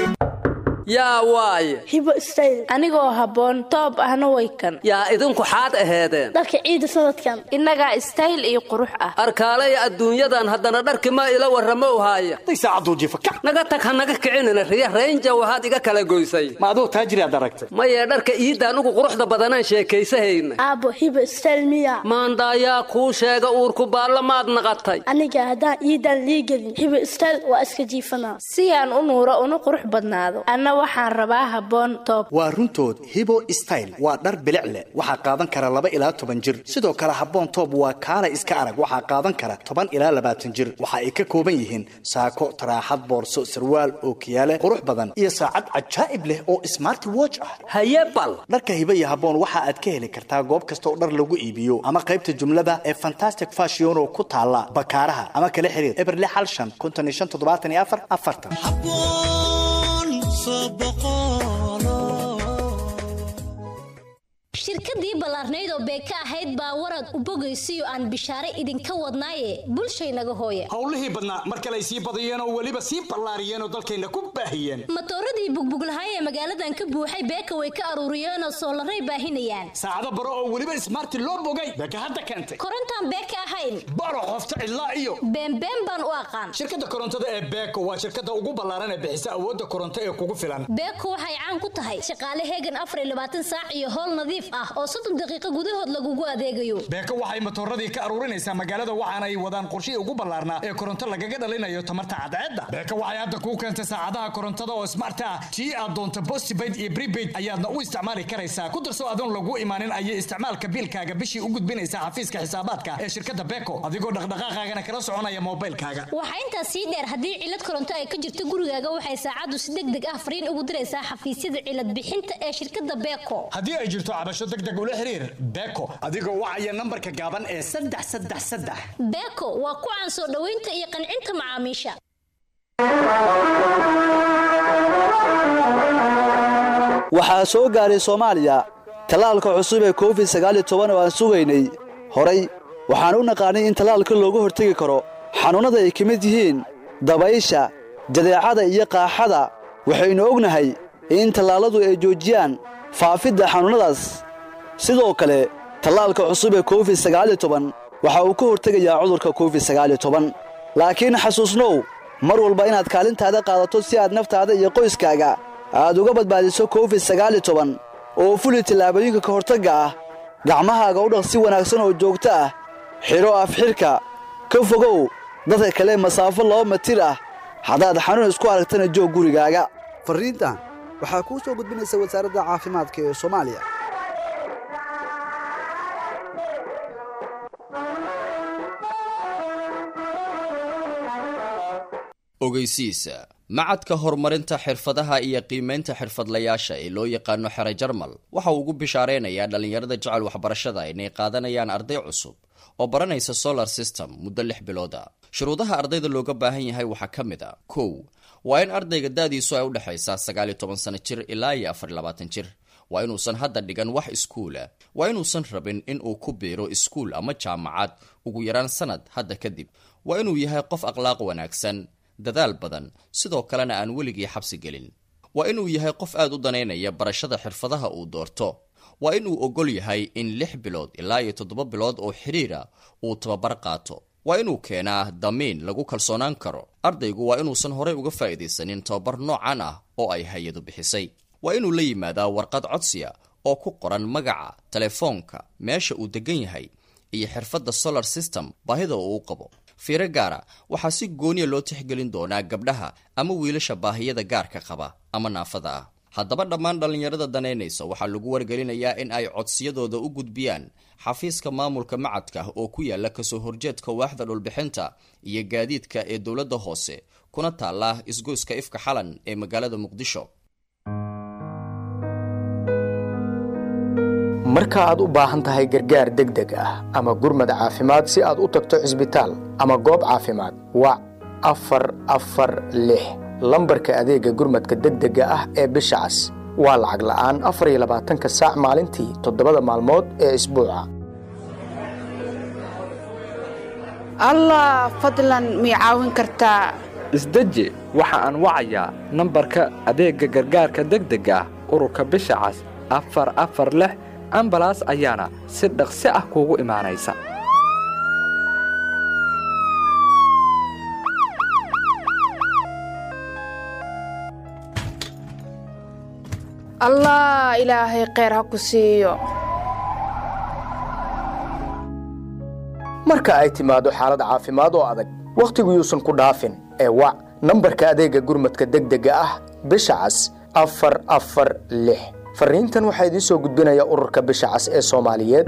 yaa waaye hibo stayl anigoo habboon toob ahna way kan yaa idinku xaad aheedeen dharka ciida sanadkan innagaa istayl iyo qurux ah arkaalaya adduunyadan haddana dharki ma ila warramo haaya naga tag ha naga kicinina riya raynja waxaad iga kala goysay ma aduu taajiriaad aragtay maye dharka iidaan ugu quruxda badanaan sheekaysahayna aabbo hibo stayl miya maandaayaa kuu sheega uurku baalla maad naqatay aniga haddaan iidaan liigelin hibo stayl waa iska jiifanaa si aan u nuuro una qurux badnaado waxaan rabaa habboon toob waa runtood hibo style waa dhar bilic leh waxaa qaadan kara laba ilaa toban jir sidoo kale habboon toob waa kaala iska arag waxaa qaadan kara toban ilaa labaatan jir waxa ay ka kooban yihiin saako taraaxad boorso sarwaal ookiyaale qurux badan iyo saacad cajaa'ib leh oo smart watch ah haye bal dharka hibo iyo habboon waxa aad ka heli kartaa goob kasta oo dhar lagu iibiyo ama qaybta jumlada ee fantastic fashion oo ku taala bakaaraha ama kala xiriir eberle xal shan konton iyo shan toddobaatan iyo afar afartan shirkadii ballaarnayd oo beeka ahayd baa warad u bogaysiyo aan bishaare idinka wadnaaye bulshaynaga hooya howlihii badnaa mar kale ay sii badiyeen oo weliba sii ballaariyeen oo dalkayna ku baahiyeen matooradii bugbuglahay ee magaaladan ka buuxay beeka way ka aruuriyeenoo soolaray baahinayaan saacado baro oo weliba ismaarti loo bogay beeka hadda keentay korontaan beeka ahayn baro qofta cidlaa iyo beenbeen baan u aqaan shirkadda korontada ee beeko waa shirkadda ugu ballaaran ee bixisa awoodda koronto ee kugu filan beeko waxay caan ku tahay shaqaale heegan afar iyo labaatan saac iyo howl nadiif ah oo soddon daqiiqo gudahood lagugu adeegayo beeko waxay matooradii ka aruurinaysaa magaalada waxaana ay wadaan qorshihii ugu ballaarnaa ee koronto lagaga dhalinayo tamarta cadceedda beeko waxay hadda kuu keentay saacadaha korontada oo smart ah tii aad doonto postpaid iyo prepaid ayaadna u isticmaali karaysaa ku darso adoon lagu imaanin ayay isticmaalka biilkaaga bishii u gudbinaysaa xafiiska xisaabaadka ee shirkadda beeko adigoo dhaqdhaqaaqaagana kala soconaya moobilkaaga waxaa intaas sii dheer haddii cilad koronto ay ka jirto gurigaaga waxay saacaddu si deg deg ah fariin ugu diraysaa xafiisyada cilad bixinta ee shirkadda beeko haddii ay jirto cabasho deg deg ula xiriir beeko adigoo wacaya nambarka gaaban ee saddex saddex saddex beeko waa ku caan soo dhoweynta iyo qancinta macaamiisha waxaa soo gaaray soomaaliya tallaalka cusub ee covid sagaaliyo toban oo aan sugaynay horay waxaan u naqaanay in tallaalka looga hortegi karo xanuunnada ay ka mid yihiin dabaysha jadeecada iyo qaaxada waxaynu ognahay in tallaalladu ay joojiyaan faafidda xanuunnadaas sidoo kale tallaalka cusub ee covid sagaaliyo toban waxa uu ka hortegayaa cudurka covid sagaaliyo toban laakiin xasuusnow mar walba inaad kaalintaada qaadato si aad naftaada iyo qoyskaaga aad uga badbaadiso covid sagaaliyo toban oo fuli tallaabooyinka ka hortagga ah gacmahaaga u dhaq si wanaagsan oo joogto ah xidho afxidhka ka fogow dadka kale masaafo laba mitir ah haddaad xanuun isku aragtana joog gurigaaga farriintan waxaa kuu soo gudbinaysa wasaaradda caafimaadka ee soomaaliya ogeysiisa macadka horumarinta xirfadaha iyo qiimaynta xirfadlayaasha ee loo yaqaano xere jarmal waxa uu ugu bishaaraynayaa dhallinyarada jecel waxbarashada inay qaadanayaan arday cusub oo baranaysa solar system muddo lix bilooda shuruudaha ardayda looga baahan yahay waxaa ka mid a kow waa in ardayga da-diisu ay udhexaysaa sagaal iyo toban sano jir ilaa iyo afar iyo labaatan jir waa inuusan hadda dhigan wax iskuula waa inuusan rabin in uu ku biiro iskuul ama jaamacad ugu yaraan sanad hadda kadib waa inuu yahay qof akhlaaq wanaagsan dadaal badan sidoo kalena aan weligii xabsi gelin waa inuu yahay qof aad u danaynaya barashada xirfadaha uu doorto waa inuu ogol yahay in lix bilood ilaa iyo toddoba bilood oo xidhiira uu tababar qaato waa inuu keenaa damiin lagu kalsoonaan karo ardaygu waa inuusan horey uga faa'iidaysanin tababar noocan ah oo ay hay-adu bixisay waa inuu la yimaadaa warqad codsiya oo ku qoran magaca telefoonka meesha uu degan yahay iyo xirfadda solar system baahida uu u qabo fiiro gaara waxaa si gooniya loo tixgelin doonaa gabdhaha ama wiilasha baahiyada gaarka qaba ama naafada ah haddaba dhammaan dhallinyarada danaynaysa waxaa lagu wargelinayaa in ay codsiyadooda u gudbiyaan xafiiska maamulka macadka oo ku yaala kasoo horjeedka waaxda dhulbixinta iyo gaadiidka ee dowladda hoose kuna taala isgoyska ifka xalan ee magaalada muqdisho marka aad u baahan tahay gargaar degdeg ah ama gurmad caafimaad si aad u tagto cisbitaal ama goob caafimaad wac afar afar lix lambarka adeega gurmadka degdega ah ee bisha cas waa lacag la'aan afar iyo labaatanka saac maalintii toddobada maalmood ee isbuuca allah fadlan mii caawin kartaa isdeji waxa aan wacayaa nambarka adeegga gargaarka degdega ah ururka bisha cas afar afar lix ambalaas ayaana si dhaqsi ah kuugu imaanaysa allah ilaahay kheyr ha ku siiyo marka ay timaado xaalad caafimaad oo adag wakhtigu yuusan ku dhaafin ee wac nambarka adeegga gurmadka degdega ah bisha cas afar afar lix farriintan waxaa idiin soo gudbinaya ururka bisha cas ee soomaaliyeed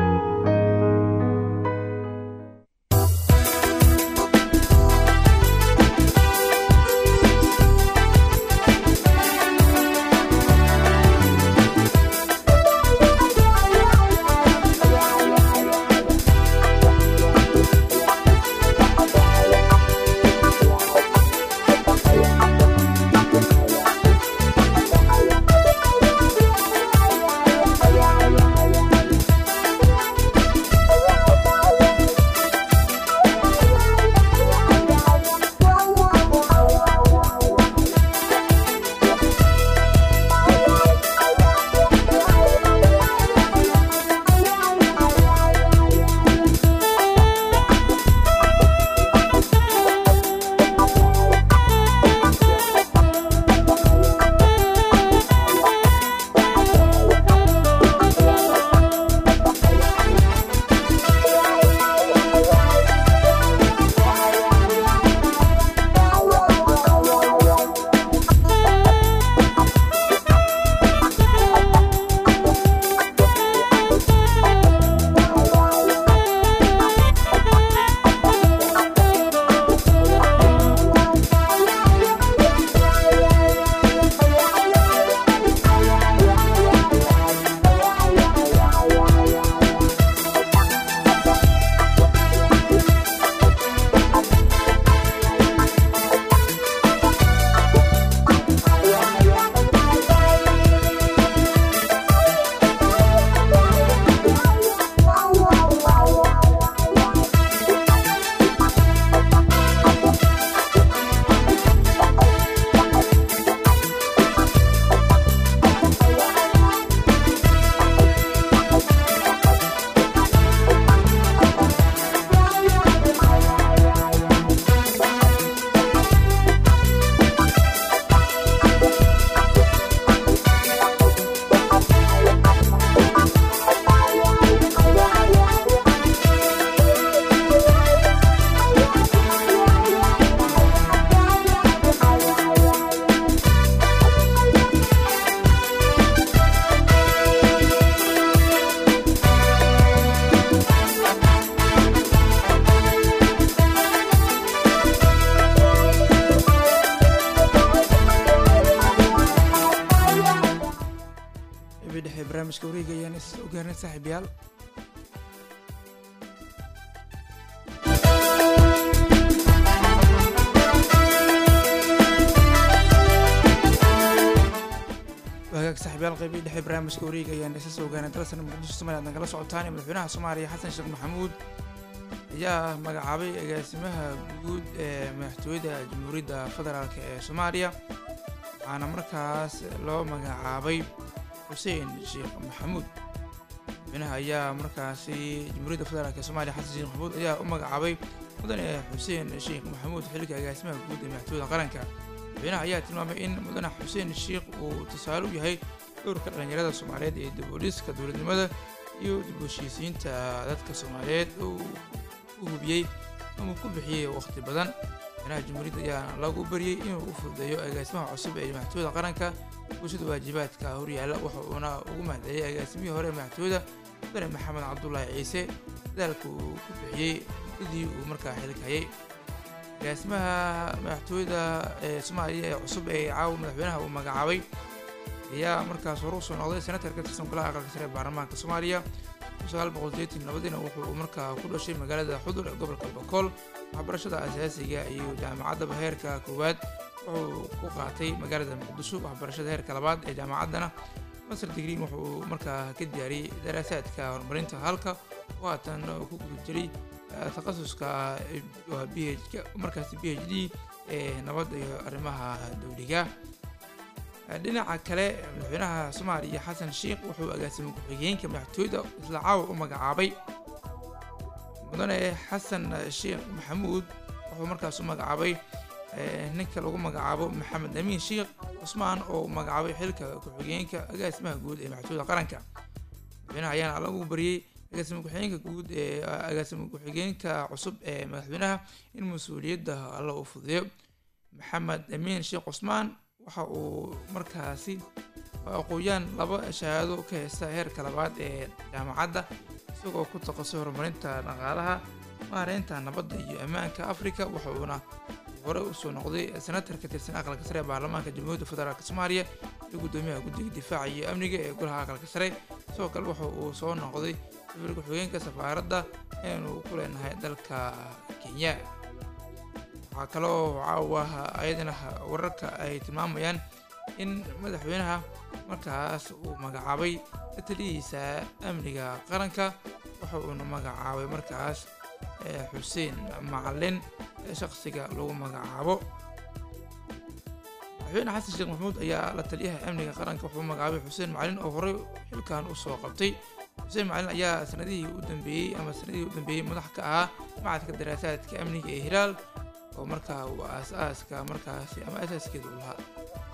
qeybii dhexe barnaamijka wareega ayaan is soo gaarnay saaxiibayaal wagaag saaxiibayaal qeybii dhexe barnaamijka wareega ayaan isa soo gaarnay dalsan muqdisho somaliya aad nagala socotaan madaxweynaha soomaaliya xasan sheekh maxamuud ayaa magacaabay agaasimaha guud ee madaxtooyada jamhuuriyadda federaalk ee soomaaliya waxaana markaas loo magacaabay xuseen sheekh maxamuud madaxweynaha ayaa markaasi jamhuuriyadda federaalk ee soomaaliya xasan sheekh maxamuud ayaa u magacaabay mudane xuseen sheekh maxamuud xilka agaasimaha guud ee madaxtooyada qaranka madaxweynaha ayaa tilmaamay in mudane xuseen sheekh uu tusaale u yahay dhowrka dhallinyarada soomaaliyeed ee dib u dhiska dowladnimada iyo dib u heshiisiinta dadka soomaaliyeed uu u hubiyey ama ku bixiyey waqti badan madaxweynaha jamhuuriyadda ayaa lagu baryey inuu u fududeeyo agaasimaha cusub ee madaxtooyada qaranka bulshada waajibaadka horyaalla waxa uuna ugu mahadceliyey agaasimihii hore ee madaxtooyada mudane maxamed cabdulaahi ciise dadaalka uu ku bixiyey muddadii uu markaa xilka hayay agaasimaha madaxtooyada ee soomaaliya ee cusub ee caawa madaxweynaha uu magacaabay ayaa markaas hore usoo noqday senatar ka tirsan golaha aqalka sare ee baarlamaanka soomaaliya nabadiina wuxuu markaa ku dhashay magaalada xudur ee gobolka bokool waxbarashada asaasiga iyo jaamacaddaba heerka koowaad wuxuu ku qaatay magaalada muqdisho waxbarashada heerka labaad ee jaamacaddana master digriin wuxuu markaa ka diyaariyey daraasaadka horumarinta halka oo haatan ku guda jiray takhasuska b h markaasi b h d ee nabadda iyo arrimaha dowliga dhinaca kale madaxweynaha soomaaliya xasan sheekh wuxuu agaasimay ku-xigeenka madaxtooyada isla caawa u magacaabay mudane xasan sheekh maxamuud wuxuu markaas u magacaabay ninka lagu magacaabo maxamed amiin sheekh cusmaan oo magacaabay xilka ku-xigeenka agaasimaha guud ee madaxtooyada qaranka madaxweynaha ayaana lagu bariyey agaasima ku-xigeenka guud ee agaasima ku-xigeenka cusub ee madaxweynaha in mas-uuliyadda alla uu fududeeyo maxamed amiin sheekh cusmaan waxa uu markaasi aqooyaan laba shahaado ka haysta heerka labaad ee jaamacadda isagoo ku taqasay horumarinta dhaqaalaha maareynta nabadda iyo ammaanka afrika waxa uuna hore usoo noqday senatar ka tirsan aqalka sare ee baarlamaanka jamhuuriyadda federaalk soomaaliya iyo guddoomiyaha guddiga difaaca iyo amniga ee golaha aqalka sare sidoo kale waxa uu soo noqday safir ku-xigeenka safaaradda eanu ku leenahay dalka kenya waxaa kaloo caawa ayadana wararka ay tilmaamayaan in madaxweynaha markaas uu magacaabay taliyihiisa amniga qaranka waxa uuna magacaabay markaas xuseen macalin shaqsiga lagu magacaabo madaxweyne xasan sheekh maxamuud ayaa la taliyaha amniga qaranka wuxuu magacaabay xuseen macalin oo horey xilkan usoo qabtay xuseen macalin ayaa sanadihii u dambeeyey ama sanadihii u dambeeyey madax ka ahaa macadka daraasaadka amniga ee hilaal oo markaa uu aas-aaska markaasi ama asaaskeeda u lahaa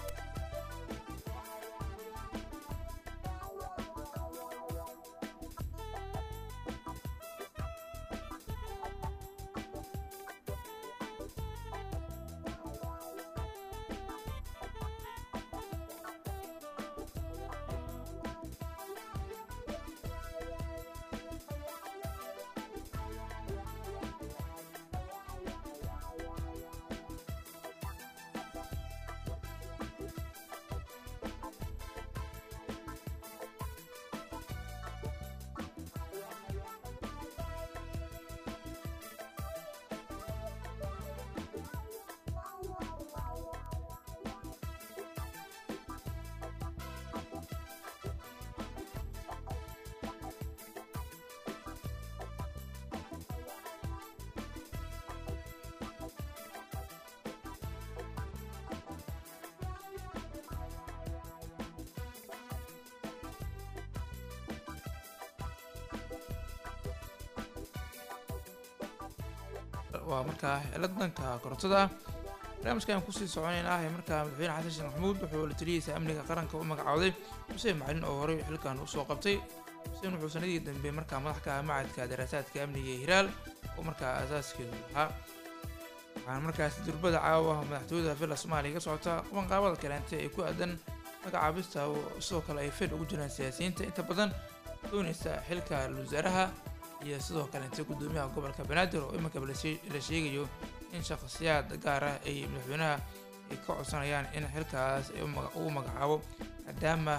waa markaa xeelad danka korontada ah barnaamijka ayaan kusii soconaynaa ee markaa madaxweyne xasan sheekh maxamuud wuxuu la taliyihiisa amniga qaranka u magacooday xuseen macalin oo horey xilkan usoo qabtay xuseen wuxuu sanadii dambe markaa madax ka ah macadka daraasaadka amniga ee hiraal oo markaa asaaskeedu lahaa waxaana markaas durbada caawa madaxtooyada villa soomaaliya ka socota qabanqaabada kaleente ee ku aadan magacaabista oo sidoo kale ay fed ugu jiraan siyaasiyiinta inta badan doonaysa xilka wasaaraha iyo sidoo kaleente guddoomiyaha gobolka banaadir oo iminka la sheegayo in shakhsiyaad gaar ah ay madaxweynaha ay ka codsanayaan in xilkaas ugu magacaabo maadaama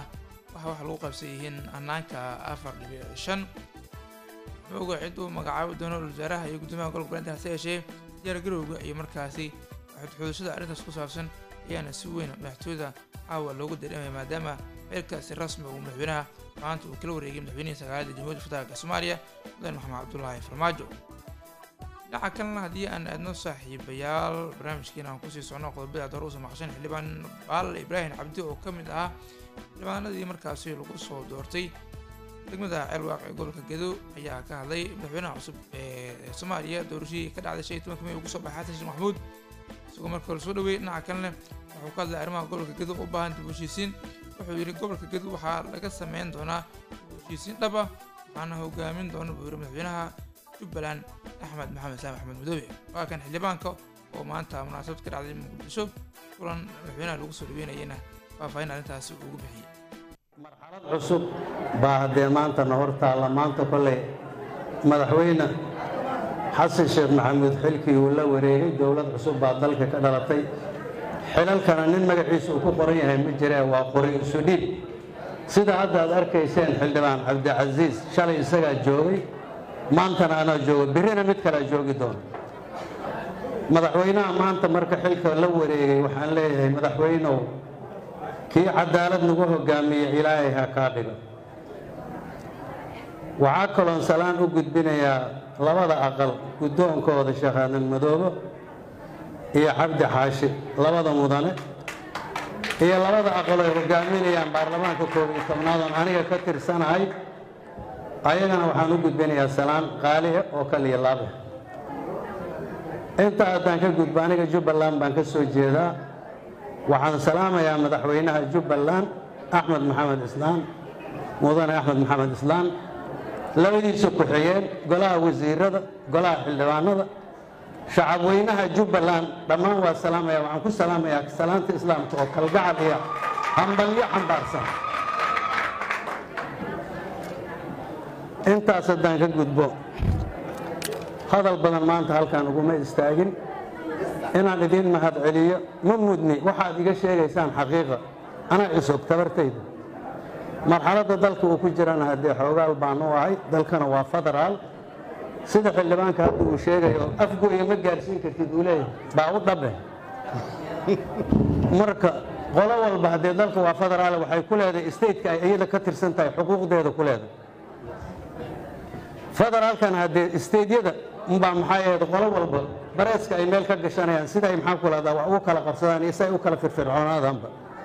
waxa wax lagu qaybsan yihiin hanaanka afar dhibic shan xooga cid uu magacaabi doono wasaaraha iyo guddoomiyaha gobolka beenta hase yeeshee diyaargarowga iyo markaasi xudxudashada arrintaas ku saabsan ayaana si weyn madaxtooyada caawa loogu dareemaya maadaama xilkaasi rasmi uu madaxweynaha maanta uu kala wareegay madaxweynihii sagaalada jamhuuriyadda federaalk soomaaliya mudane maxamed cabdulaahi farmaajo dhinaca kalena haddii aan aadno saaxiibayaal barnaamijkiina aan kusii socno qodobada aad hore usoo maqasheen xildhibaan baal ibraahim cabdi oo ka mid ahaa xildhibaanadii markaasi lagu soo doortay degmada ceelwaaq ee gobolka gedo ayaa ka hadlay madaxweynaha cusub ee soomaaliya doorashadii ka dhacday shan iyo tobanka may ugu soo baxay xasan sheekh maxamuud isagoo marka la soo dhaweeyey dhinaca kalena wuxuu ka hadlay arrimaha gobolka gedo u baahan dib u heshiisiin wuxuu yidhi gobolka gedo waxaa laga sameyn doonaa dib u heshiisiin dhab ah waxaana hogaamin doona buu yidhi madaxweynaha jubbaland axmed maxamed saam axmed madoobe waa kan xildhibaanka oo maanta munaasabad ka dhacday muqdisho kulan madaxweynaha lagu soo dhaweynayana faahfaahin arrintaasi ugu bixiyey cusub baa haddee maantana hor taalla maanta kolley madaxweyne xasan sheekh maxamuud xilkii uu la wareegay dowlad cusub baa dalka ka dhalatay xilalkana nin magaciisa uu ku qoran yahay ma jiree waa qori isu dhiib sida hadda aad arkayseen xildhibaan cabdicasiis shalay isagaa joogay maantana anaa joogo birrina mid kalea joogi doona madaxweynaha maanta marka xilka la wareegay waxaan leeyahay madaxweynow kii cadaalad nagu hogaamiye ilaahay ha kaa dhigo waxaa kaloon salaan u gudbinayaa labada aqal guddoonkooda sheekh aadan madoobo iyo cabdi xaashi labada mudane iyo labada aqal ay hogaaminayaan baarlamaanka koob iyo tobnaadoon aniga ka tirsanahay ayagana waxaan u gudbinayaa salaan qaaliya oo kaliya laabe inta haddaan ka gudbo aniga jubbaland baan ka soo jeedaa waxaan salaamayaa madaxweynaha jubbaland axmed maxamed islaan mudane axmed maxamed islaan labadiisa ku-xigeen golaha wasiirada golaha xildhibaanada shacabweynaha jubbaland dhammaan waa salaamaya waxaan ku salaamayaa salaanta islaamka oo kalgacal iyo hambalyo xambaarsan intaas haddaan ka gudbo hadal badan maanta halkaan uguma istaagin inaan idiin mahad celiyo ma mudni waxaad iga sheegaysaan xaqiiqa anaa cusub tabartayda marxaladda dalka uu ku jirana haddee xoogaal baan u ahay dalkana waa federaal sida xildhibaanka hadda uu sheegayo afgoya ma gaarsiin kartid uu leeyahay baa u dhabe marka qolo walba haddee dalka waa federaal waxay ku leedahay stateka ay iyada ka tirsan tahay xuquuqdeeda ku leedahay federaalkana haddee stateyada umbaa maxay ahayd qolo walba bareeska ay meel ka gashanayaan sida ay maxaan ku lahdaa wax ugu kala qabsadaan iyo si ay u kala firfircoonaadaanba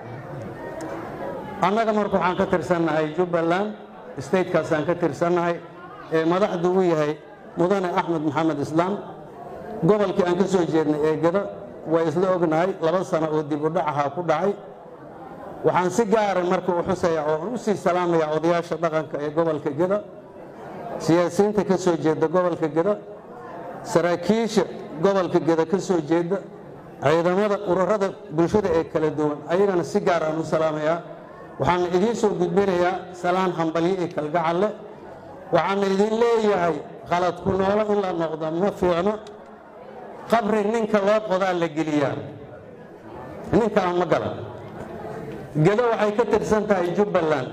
annaga marka waxaan ka tirsannahay jubbaland statekaasaan ka tirsannahay ee madaxdu u yahay mudane axmed maxamed islaam gobolkii aan ka soo jeednay ee gado waa isla ognahay laba sano oo dib u dhacahaa ku dhacay waxaan si gaara marka u xusaya oo aan u sii salaamayaa odayaasha dhaqanka ee gobolka gado siyaasiyiinta ka soo jeeda gobolka gado saraakiisha gobolka geda ka soo jeeda ciidamada ururada bulshada ee kala duwan ayagana si gaar aan u salaamayaa waxaana idiin soo gudbinayaa salaan hambalyo iyo kalgacal leh waxaana idin leeyahay qalad ku noolo in la noqdo ma fiicno qabri ninka loo qodaa la geliyaa ninka aan ma galan gedo waxay ka tirsan tahay jubbaland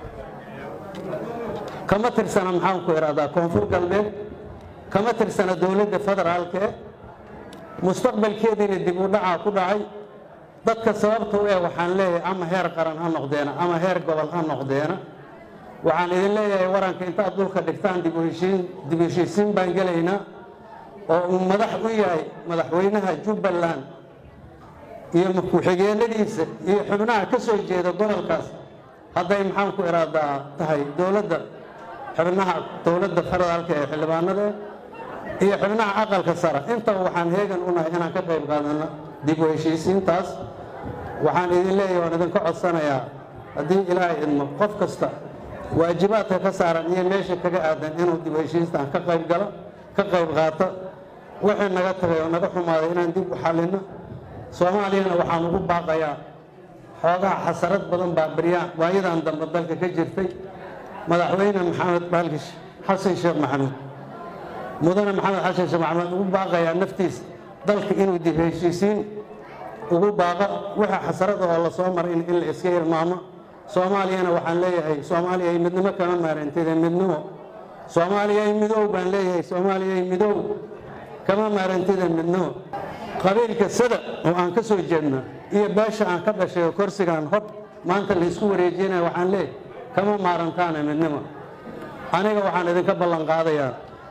kama tirsana maxaan ku ihahdaa koonfur galbeed kama tirsana dowladda federaalkee mustaqbalkeediina dib u dhacaa ku dhacay dadka sababta u eh waxaan leeyahay ama heer qaran ha noqdeena ama heer gobol ha noqdeena waxaan idin leeyahay waranka intaad dhulka dhigtaan dib u heshiisiin baan gelaynaa oo uu madax u yahay madaxweynaha jubbaland iyo ku-xigeenadiisa iyo xubnaha ka soo jeeda gobolkaas hadday maxaan ku iraadaa tahay dowladda xubnaha dowladda federaalka ee xildhibaanada iyo xubnaha aqalka sare intaba waxaan heegan u nahay inaan ka qayb qaadano dib u heshiisiintaas waxaan idin leeyahay waan idinka codsanayaa haddii ilaahay idmo qof kasta waajibaadka ka saaran iyo meesha kaga aadan inuu dib u heshiistaan ka qayb galo ka qayb qaato wixii naga tagay oo naga xumaaday inaan dib u xallino soomaaliyana waxaan ugu baaqayaa xoogaha xasarad badan baa baryaan waayadan dambe dalka ka jirtay madaxweyne maxamed baalkish xasan sheekh maxamuud mudane maxamed xasan sheekh maxamuud ugu baaqayaa naftiisa dalka inuu dib heshiisiin ugu baaqo wixii xasarada oo la soo maray in la iska hilmaamo soomaaliyana waxaan leeyahay soomaaliyay midnimo kama maarantida midnimo soomaaliyay midow baan leeyahay soomaaliyay midow kama maarantida midnimo qabiilka sada oo aan ka soo jeedna iyo beesha aan ka dhashay oo korsigaan hod maanta laysku wareejinaya waxaan leeyahay kama maarantaana midnimo aniga waxaan idinka ballan qaadayaa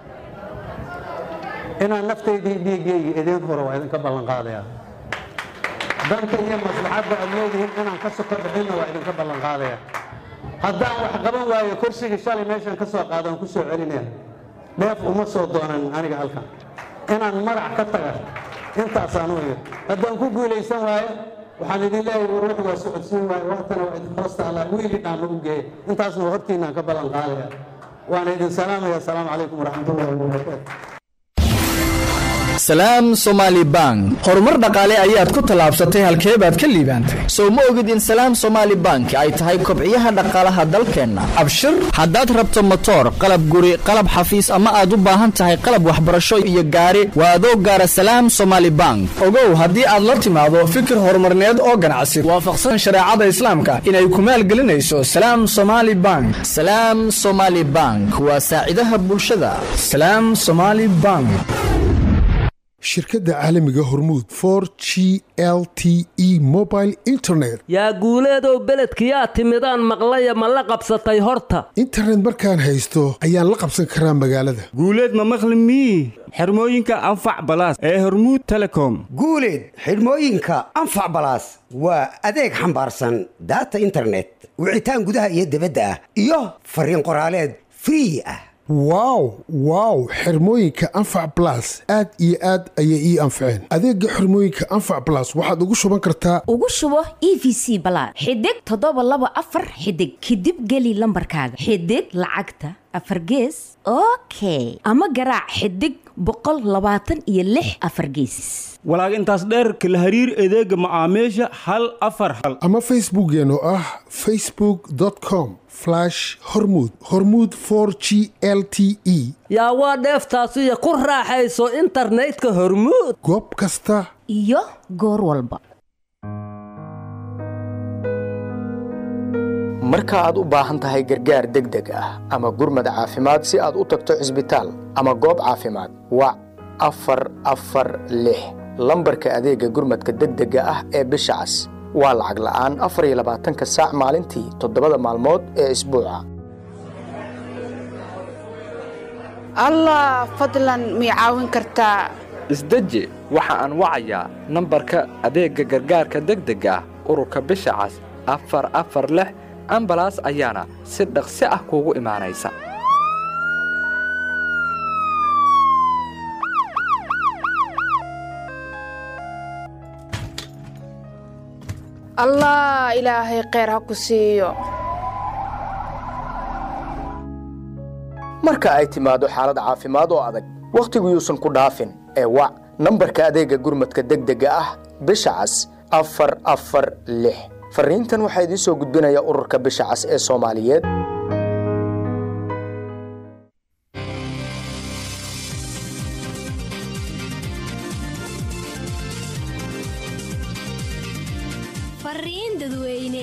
inaan naftaydii dhiiggayga idiin huro waa idinka ballan qaadayaa danta iyo maslaxadda aad leedihiin inaan ka soko bixinna waa idinka ballan qaadayaa haddaan wax qaban waayo kursigii shalay meeshaan ka soo qaado aan ku soo celinaya dheef uma soo doonan aniga halkan inaan magac ka taga intaasaan u iyid haddaan ku guulaysan waayo waxaan idin leeyahay ruux waa socodsiin waayo waatana waa idin hoosta allah wiili dhaama u geeya intaasna hortiinaan ka ballan qaadaya waana idin salaamaya asalaamu calaykum waraxmatullahi wabarakaatu salaam somaali bank horumar dhaqaale ayaad ku tallaabsatay halkee baad ka liibaantay sow ma ogid in salaam somaali bank ay tahay kobciyaha dhaqaalaha dalkeenna abshir haddaad rabto motoor qalab guri qalab xafiis ama aad u baahan tahay qalab waxbarasho iyo gaari waa adoo gaara salaam somaali bank ogow haddii aad la timaado fikir horumarneed oo ganacsi waafaqsan shareecada islaamka inay ku maalgelinayso salaam somaali bank salaam somaali bank waa saacidaha bulshada salaam somaali bank shirkadda caalamiga hormuud for g l t e mobile internet yaa guuleedow beledkiyaa timidaan maqlaya ma la qabsatay horta internet markaan haysto ayaan la qabsan karaa magaalada guuleed ma maqli mii xirmooyinka anfac balaas ee hormuud telecom guuleed xidhmooyinka anfac balaas waa adeeg xambaarsan daata internet wicitaan gudaha iyo dibadda ah iyo fariin qoraaleed free ah wow wow xirmooyinka anfac balas aad iyo aad ayay ii anfaceen adeega xirmooyinka anfac balas waxaad ugu shuban kartaa ugu shubo e v c balaad xidig toddoba laba afar xidig kadib geli lambarkaaga xidig lacagta afar gees okay ama garaac xidig boqol labaatan iyo lix afar geesis walaag intaas dheerka la hariir adeega macaamiisha hal afar hal ama facebookeen oo ah facebook com hormud hormud g l t e yaa waa dheeftaasiyo ku raaxayso internetka hormuud goob kasta iyo goor walba marka aad u baahan tahay gargaar degdeg ah ama gurmad caafimaad si aad u tagto cisbitaal ama goob caafimaad wac afar afar lix lambarka adeega gurmadka degdega ah ee bisha cas waa lacag la'aan afar iyo labaatanka saac maalintii toddobada maalmood ee isbuuca allah fadlan mii caawin kartaa isdeji waxa aan wacayaa nambarka adeegga gargaarka degdega ah ururka bisha cas afar afar lix ambalaas ayaana si dhaqsi ah kuugu imaanaysa allah ilaahay kheyr ha ku siiyo marka ay timaado xaalad caafimaad oo adag wakhtigu yuusan ku dhaafin ee wac nambarka adeegga gurmadka degdega ah bisha cas afar afar lix farriintan waxaa idiin soo gudbinaya ururka bisha cas ee soomaaliyeed fariin dadweyne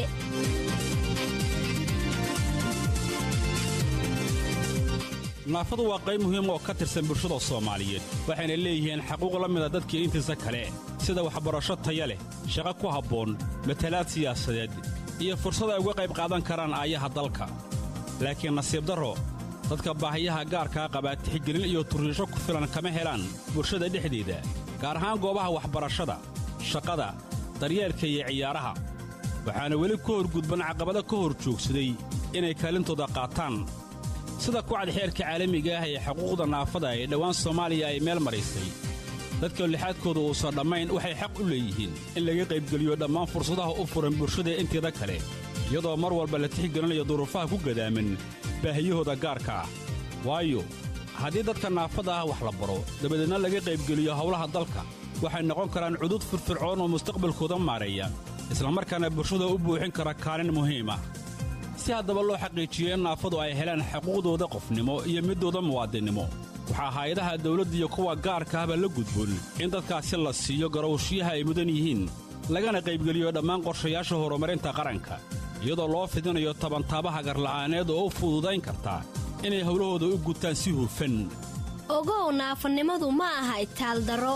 naafadu waa qayb muhiim oo ka tirsan bulshada soomaaliyeed waxayna leeyihiin xaquuq la mida dadkii intiisa kale sida waxbarasho taya leh shaqo ku habboon matalaad siyaasadeed iyo fursad ay uga qayb qaadan karaan aayaha dalka laakiin nasiib darro dadka baahiyaha gaarkaa qabaa tixgelin iyo turriisho ku filan kama helaan bulshada dhexdeeda gaar ahaan goobaha waxbarashada shaqada daryeelka iyo ciyaaraha waxaana weli ku horgudban caqabado ka hor joogsaday inay kaalintooda qaataan sida kucad xeerka caalamiga ah ee xuquuqda naafada ee dhowaan soomaaliya ay meel maraysay dadka lixaadkooda uusan dhammayn waxay xaq u leeyihiin in laga qaybgeliyo dhammaan fursadaha u furan bulshada inteeda kale iyadoo mar walba la tixgelinayo duruufaha ku gadaaman baahiyahooda gaarka ah waayo haddii dadka naafada ah wax la baro dabadeedna laga qaybgeliyo howlaha dalka waxay noqon karaan cudud firfircoon oo mustaqbalkooda maareeya islamarkaana bulshada u buuxin kara kaalin muhiim ah si haddaba loo xaqiijiyo in naafadu ay helaan xuquuqdooda qofnimo iyo midooda muwaadinnimo waxaa hay-adaha dawladda iyo kuwa gaarka ahba la gudboon in dadkaasi la siiyo garowshiyaha ay mudan yihiin lagana qaybgeliyo dhammaan qorshayaasha horumarinta qaranka iyadoo loo fidinayo tabantaabaha garla'aaneed oo u fududayn karta inay howlahooda u gutaan si hufan ogow naafanimadu ma aha itaaldaro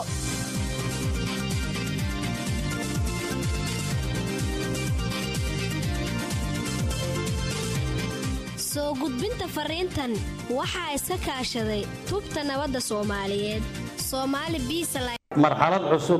soo gudbinta fariintan waxaa iska kaashaday tubta nabadda soomaaliyeed soomaali biisaline marxalad cusub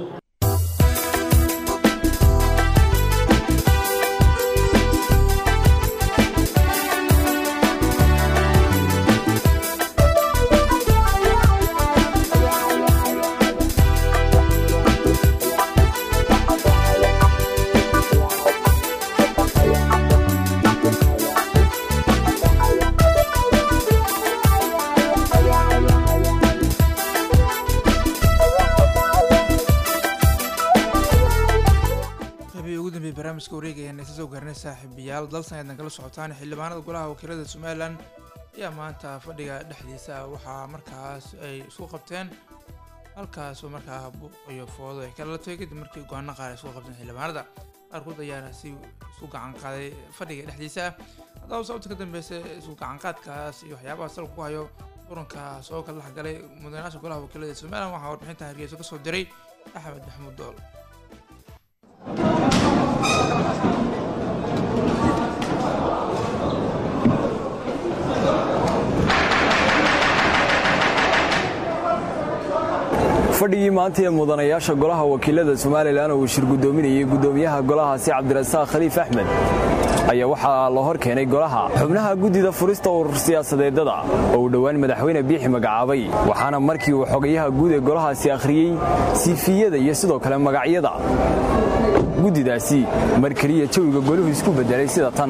qaybihii ugu dambeeyey barnaamijka wareegayaan isa soo gaarnay saaxiibayaal dalsan eedna kala socotaan xildhibaanada golaha wakiilada somalilan ayaa maanta fadhiga dhexdiisa waxaa markaas ay isku qabteen halkaasoo markaa buuq iyo foodo ay kala latay kadib markii go-aano qaar ay isku qabteen xildhibaanada qaarkood ayaana si isku gacan qaaday fadhiga dhexdiisa haddaba sababta ka dambeysa isku gacan qaadkaas iyo waxyaabaha salka ku hayo murankaas oo kala dhexgalay mudanayaasha golaha wakiilada somalilan waxaa warbixinta hargeysa kasoo diray axmed maxamuud dool fadhigii maanta ee mudanayaasha golaha wakiilada somalilan oo uu shir guddoominayay guddoomiyaha golahaasi cabdirasaaq khaliif axmed ayaa waxaa la hor keenay golaha xubnaha guddida furista urur siyaasadeedada oo uu dhowaan madaxweyne biixi magacaabay waxaana markii uu xogayaha guud ee golahaasi akhriyey siifiyada iyo sidoo kale magacyada guddidaasi mar keliya jawiga goluhu isku beddelay sida tan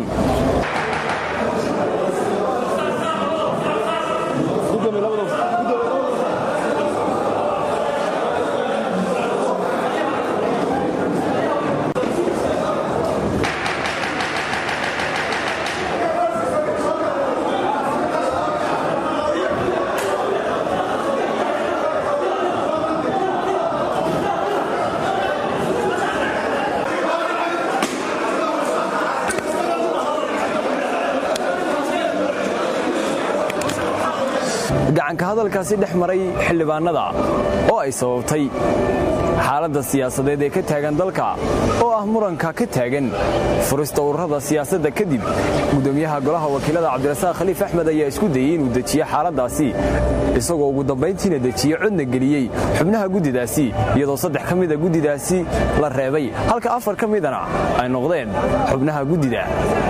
gacanka hadalkaasi dhex maray xildhibaanada oo ay sababtay xaaladda siyaasadeed ee ka taagan dalka oo ah muranka ka taagan furista ururada siyaasadda kadib guddoomiyaha golaha wakiilada cabdirasaaq khaliif axmed ayaa isku dayey inuu dejiyo xaaladdaasi isagoo ugu dambayntiina dejiye codna geliyey xubnaha guddidaasi iyadoo saddex ka mida guddidaasi la reebay halka afar ka midana ay noqdeen xubnaha guddida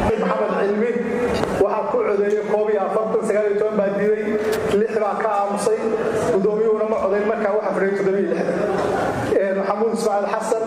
waxaa ku codeeyey koob iyo afartan sagaal iyo toban baa diiday lix baa ka aamusay gudoomiyuhuna ma codayn markaa waxa fadhiyay toddoba iyo lixdan maxamuud ismaaciil xasan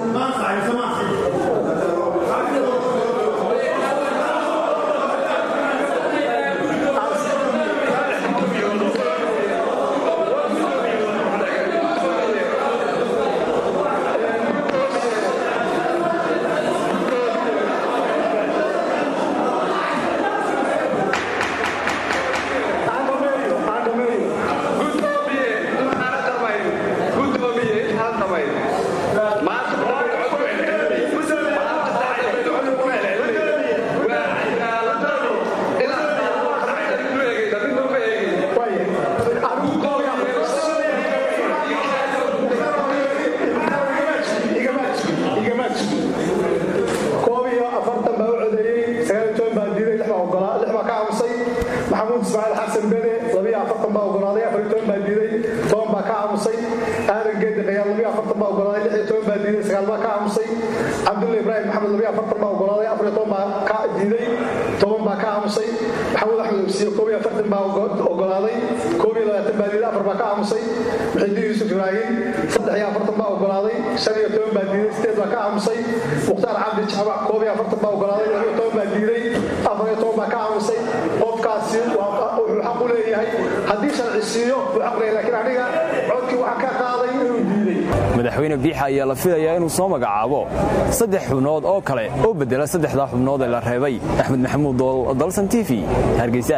koob iyo afartan baa u codeeyey sagaal iyo toban baa diiday lix baa ogolaa lix baa ka aamusay maxamuud ismaaciil xasan bene labiyo afartan baa ogolaaday afar iyo toban baa diiday toban baa ka aamusay aadan geedi qayaal labiyo afartan baa ogolaaday lix iyo toban baa diiday sagaal baa ka aamusay cabdulla ibraahim maxamed labiyo afartan baa ogolaaday afar iyo toban baa ka diiday toban baa ka aamusay maxamuud axmed obsiye koob iyo afartan baa ogolaaday koob iyo labaatan baa diiday afar baa ka aamusay muxidiin yuusuf ibraahim saddex iyo afartan baa ogolaaday shan iyo toban baa diiday sideed baa ka aamusay mukhtaar cabdi jaamac koob iyo afartan baa ogolaaday laba iyo toban baa diiday afar iyo toban baa ka aamusay qofkaasi wuxuu xaq u leeyahay haddii sharci siiyo wuxuu xaq leeyahay laakiin aniga codkii waxaa ka qaaday inuu diiday madaxweyne biixa ayaa la filayaa inuu soo magacaabo saddex xubnood oo kale oo beddela saddexdaa xubnood ee la reebay axmed maxamuud dool dalsan t v hargeysa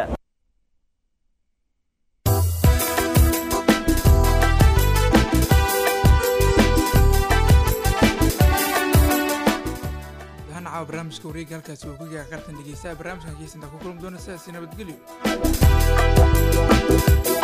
dahan caawa caawa barnaamijka wareega halkaasi uu ku gaga qartan dhegeystaha barnaamijkan kiisantaa ku kulmi doona sidaasi nabadgelyo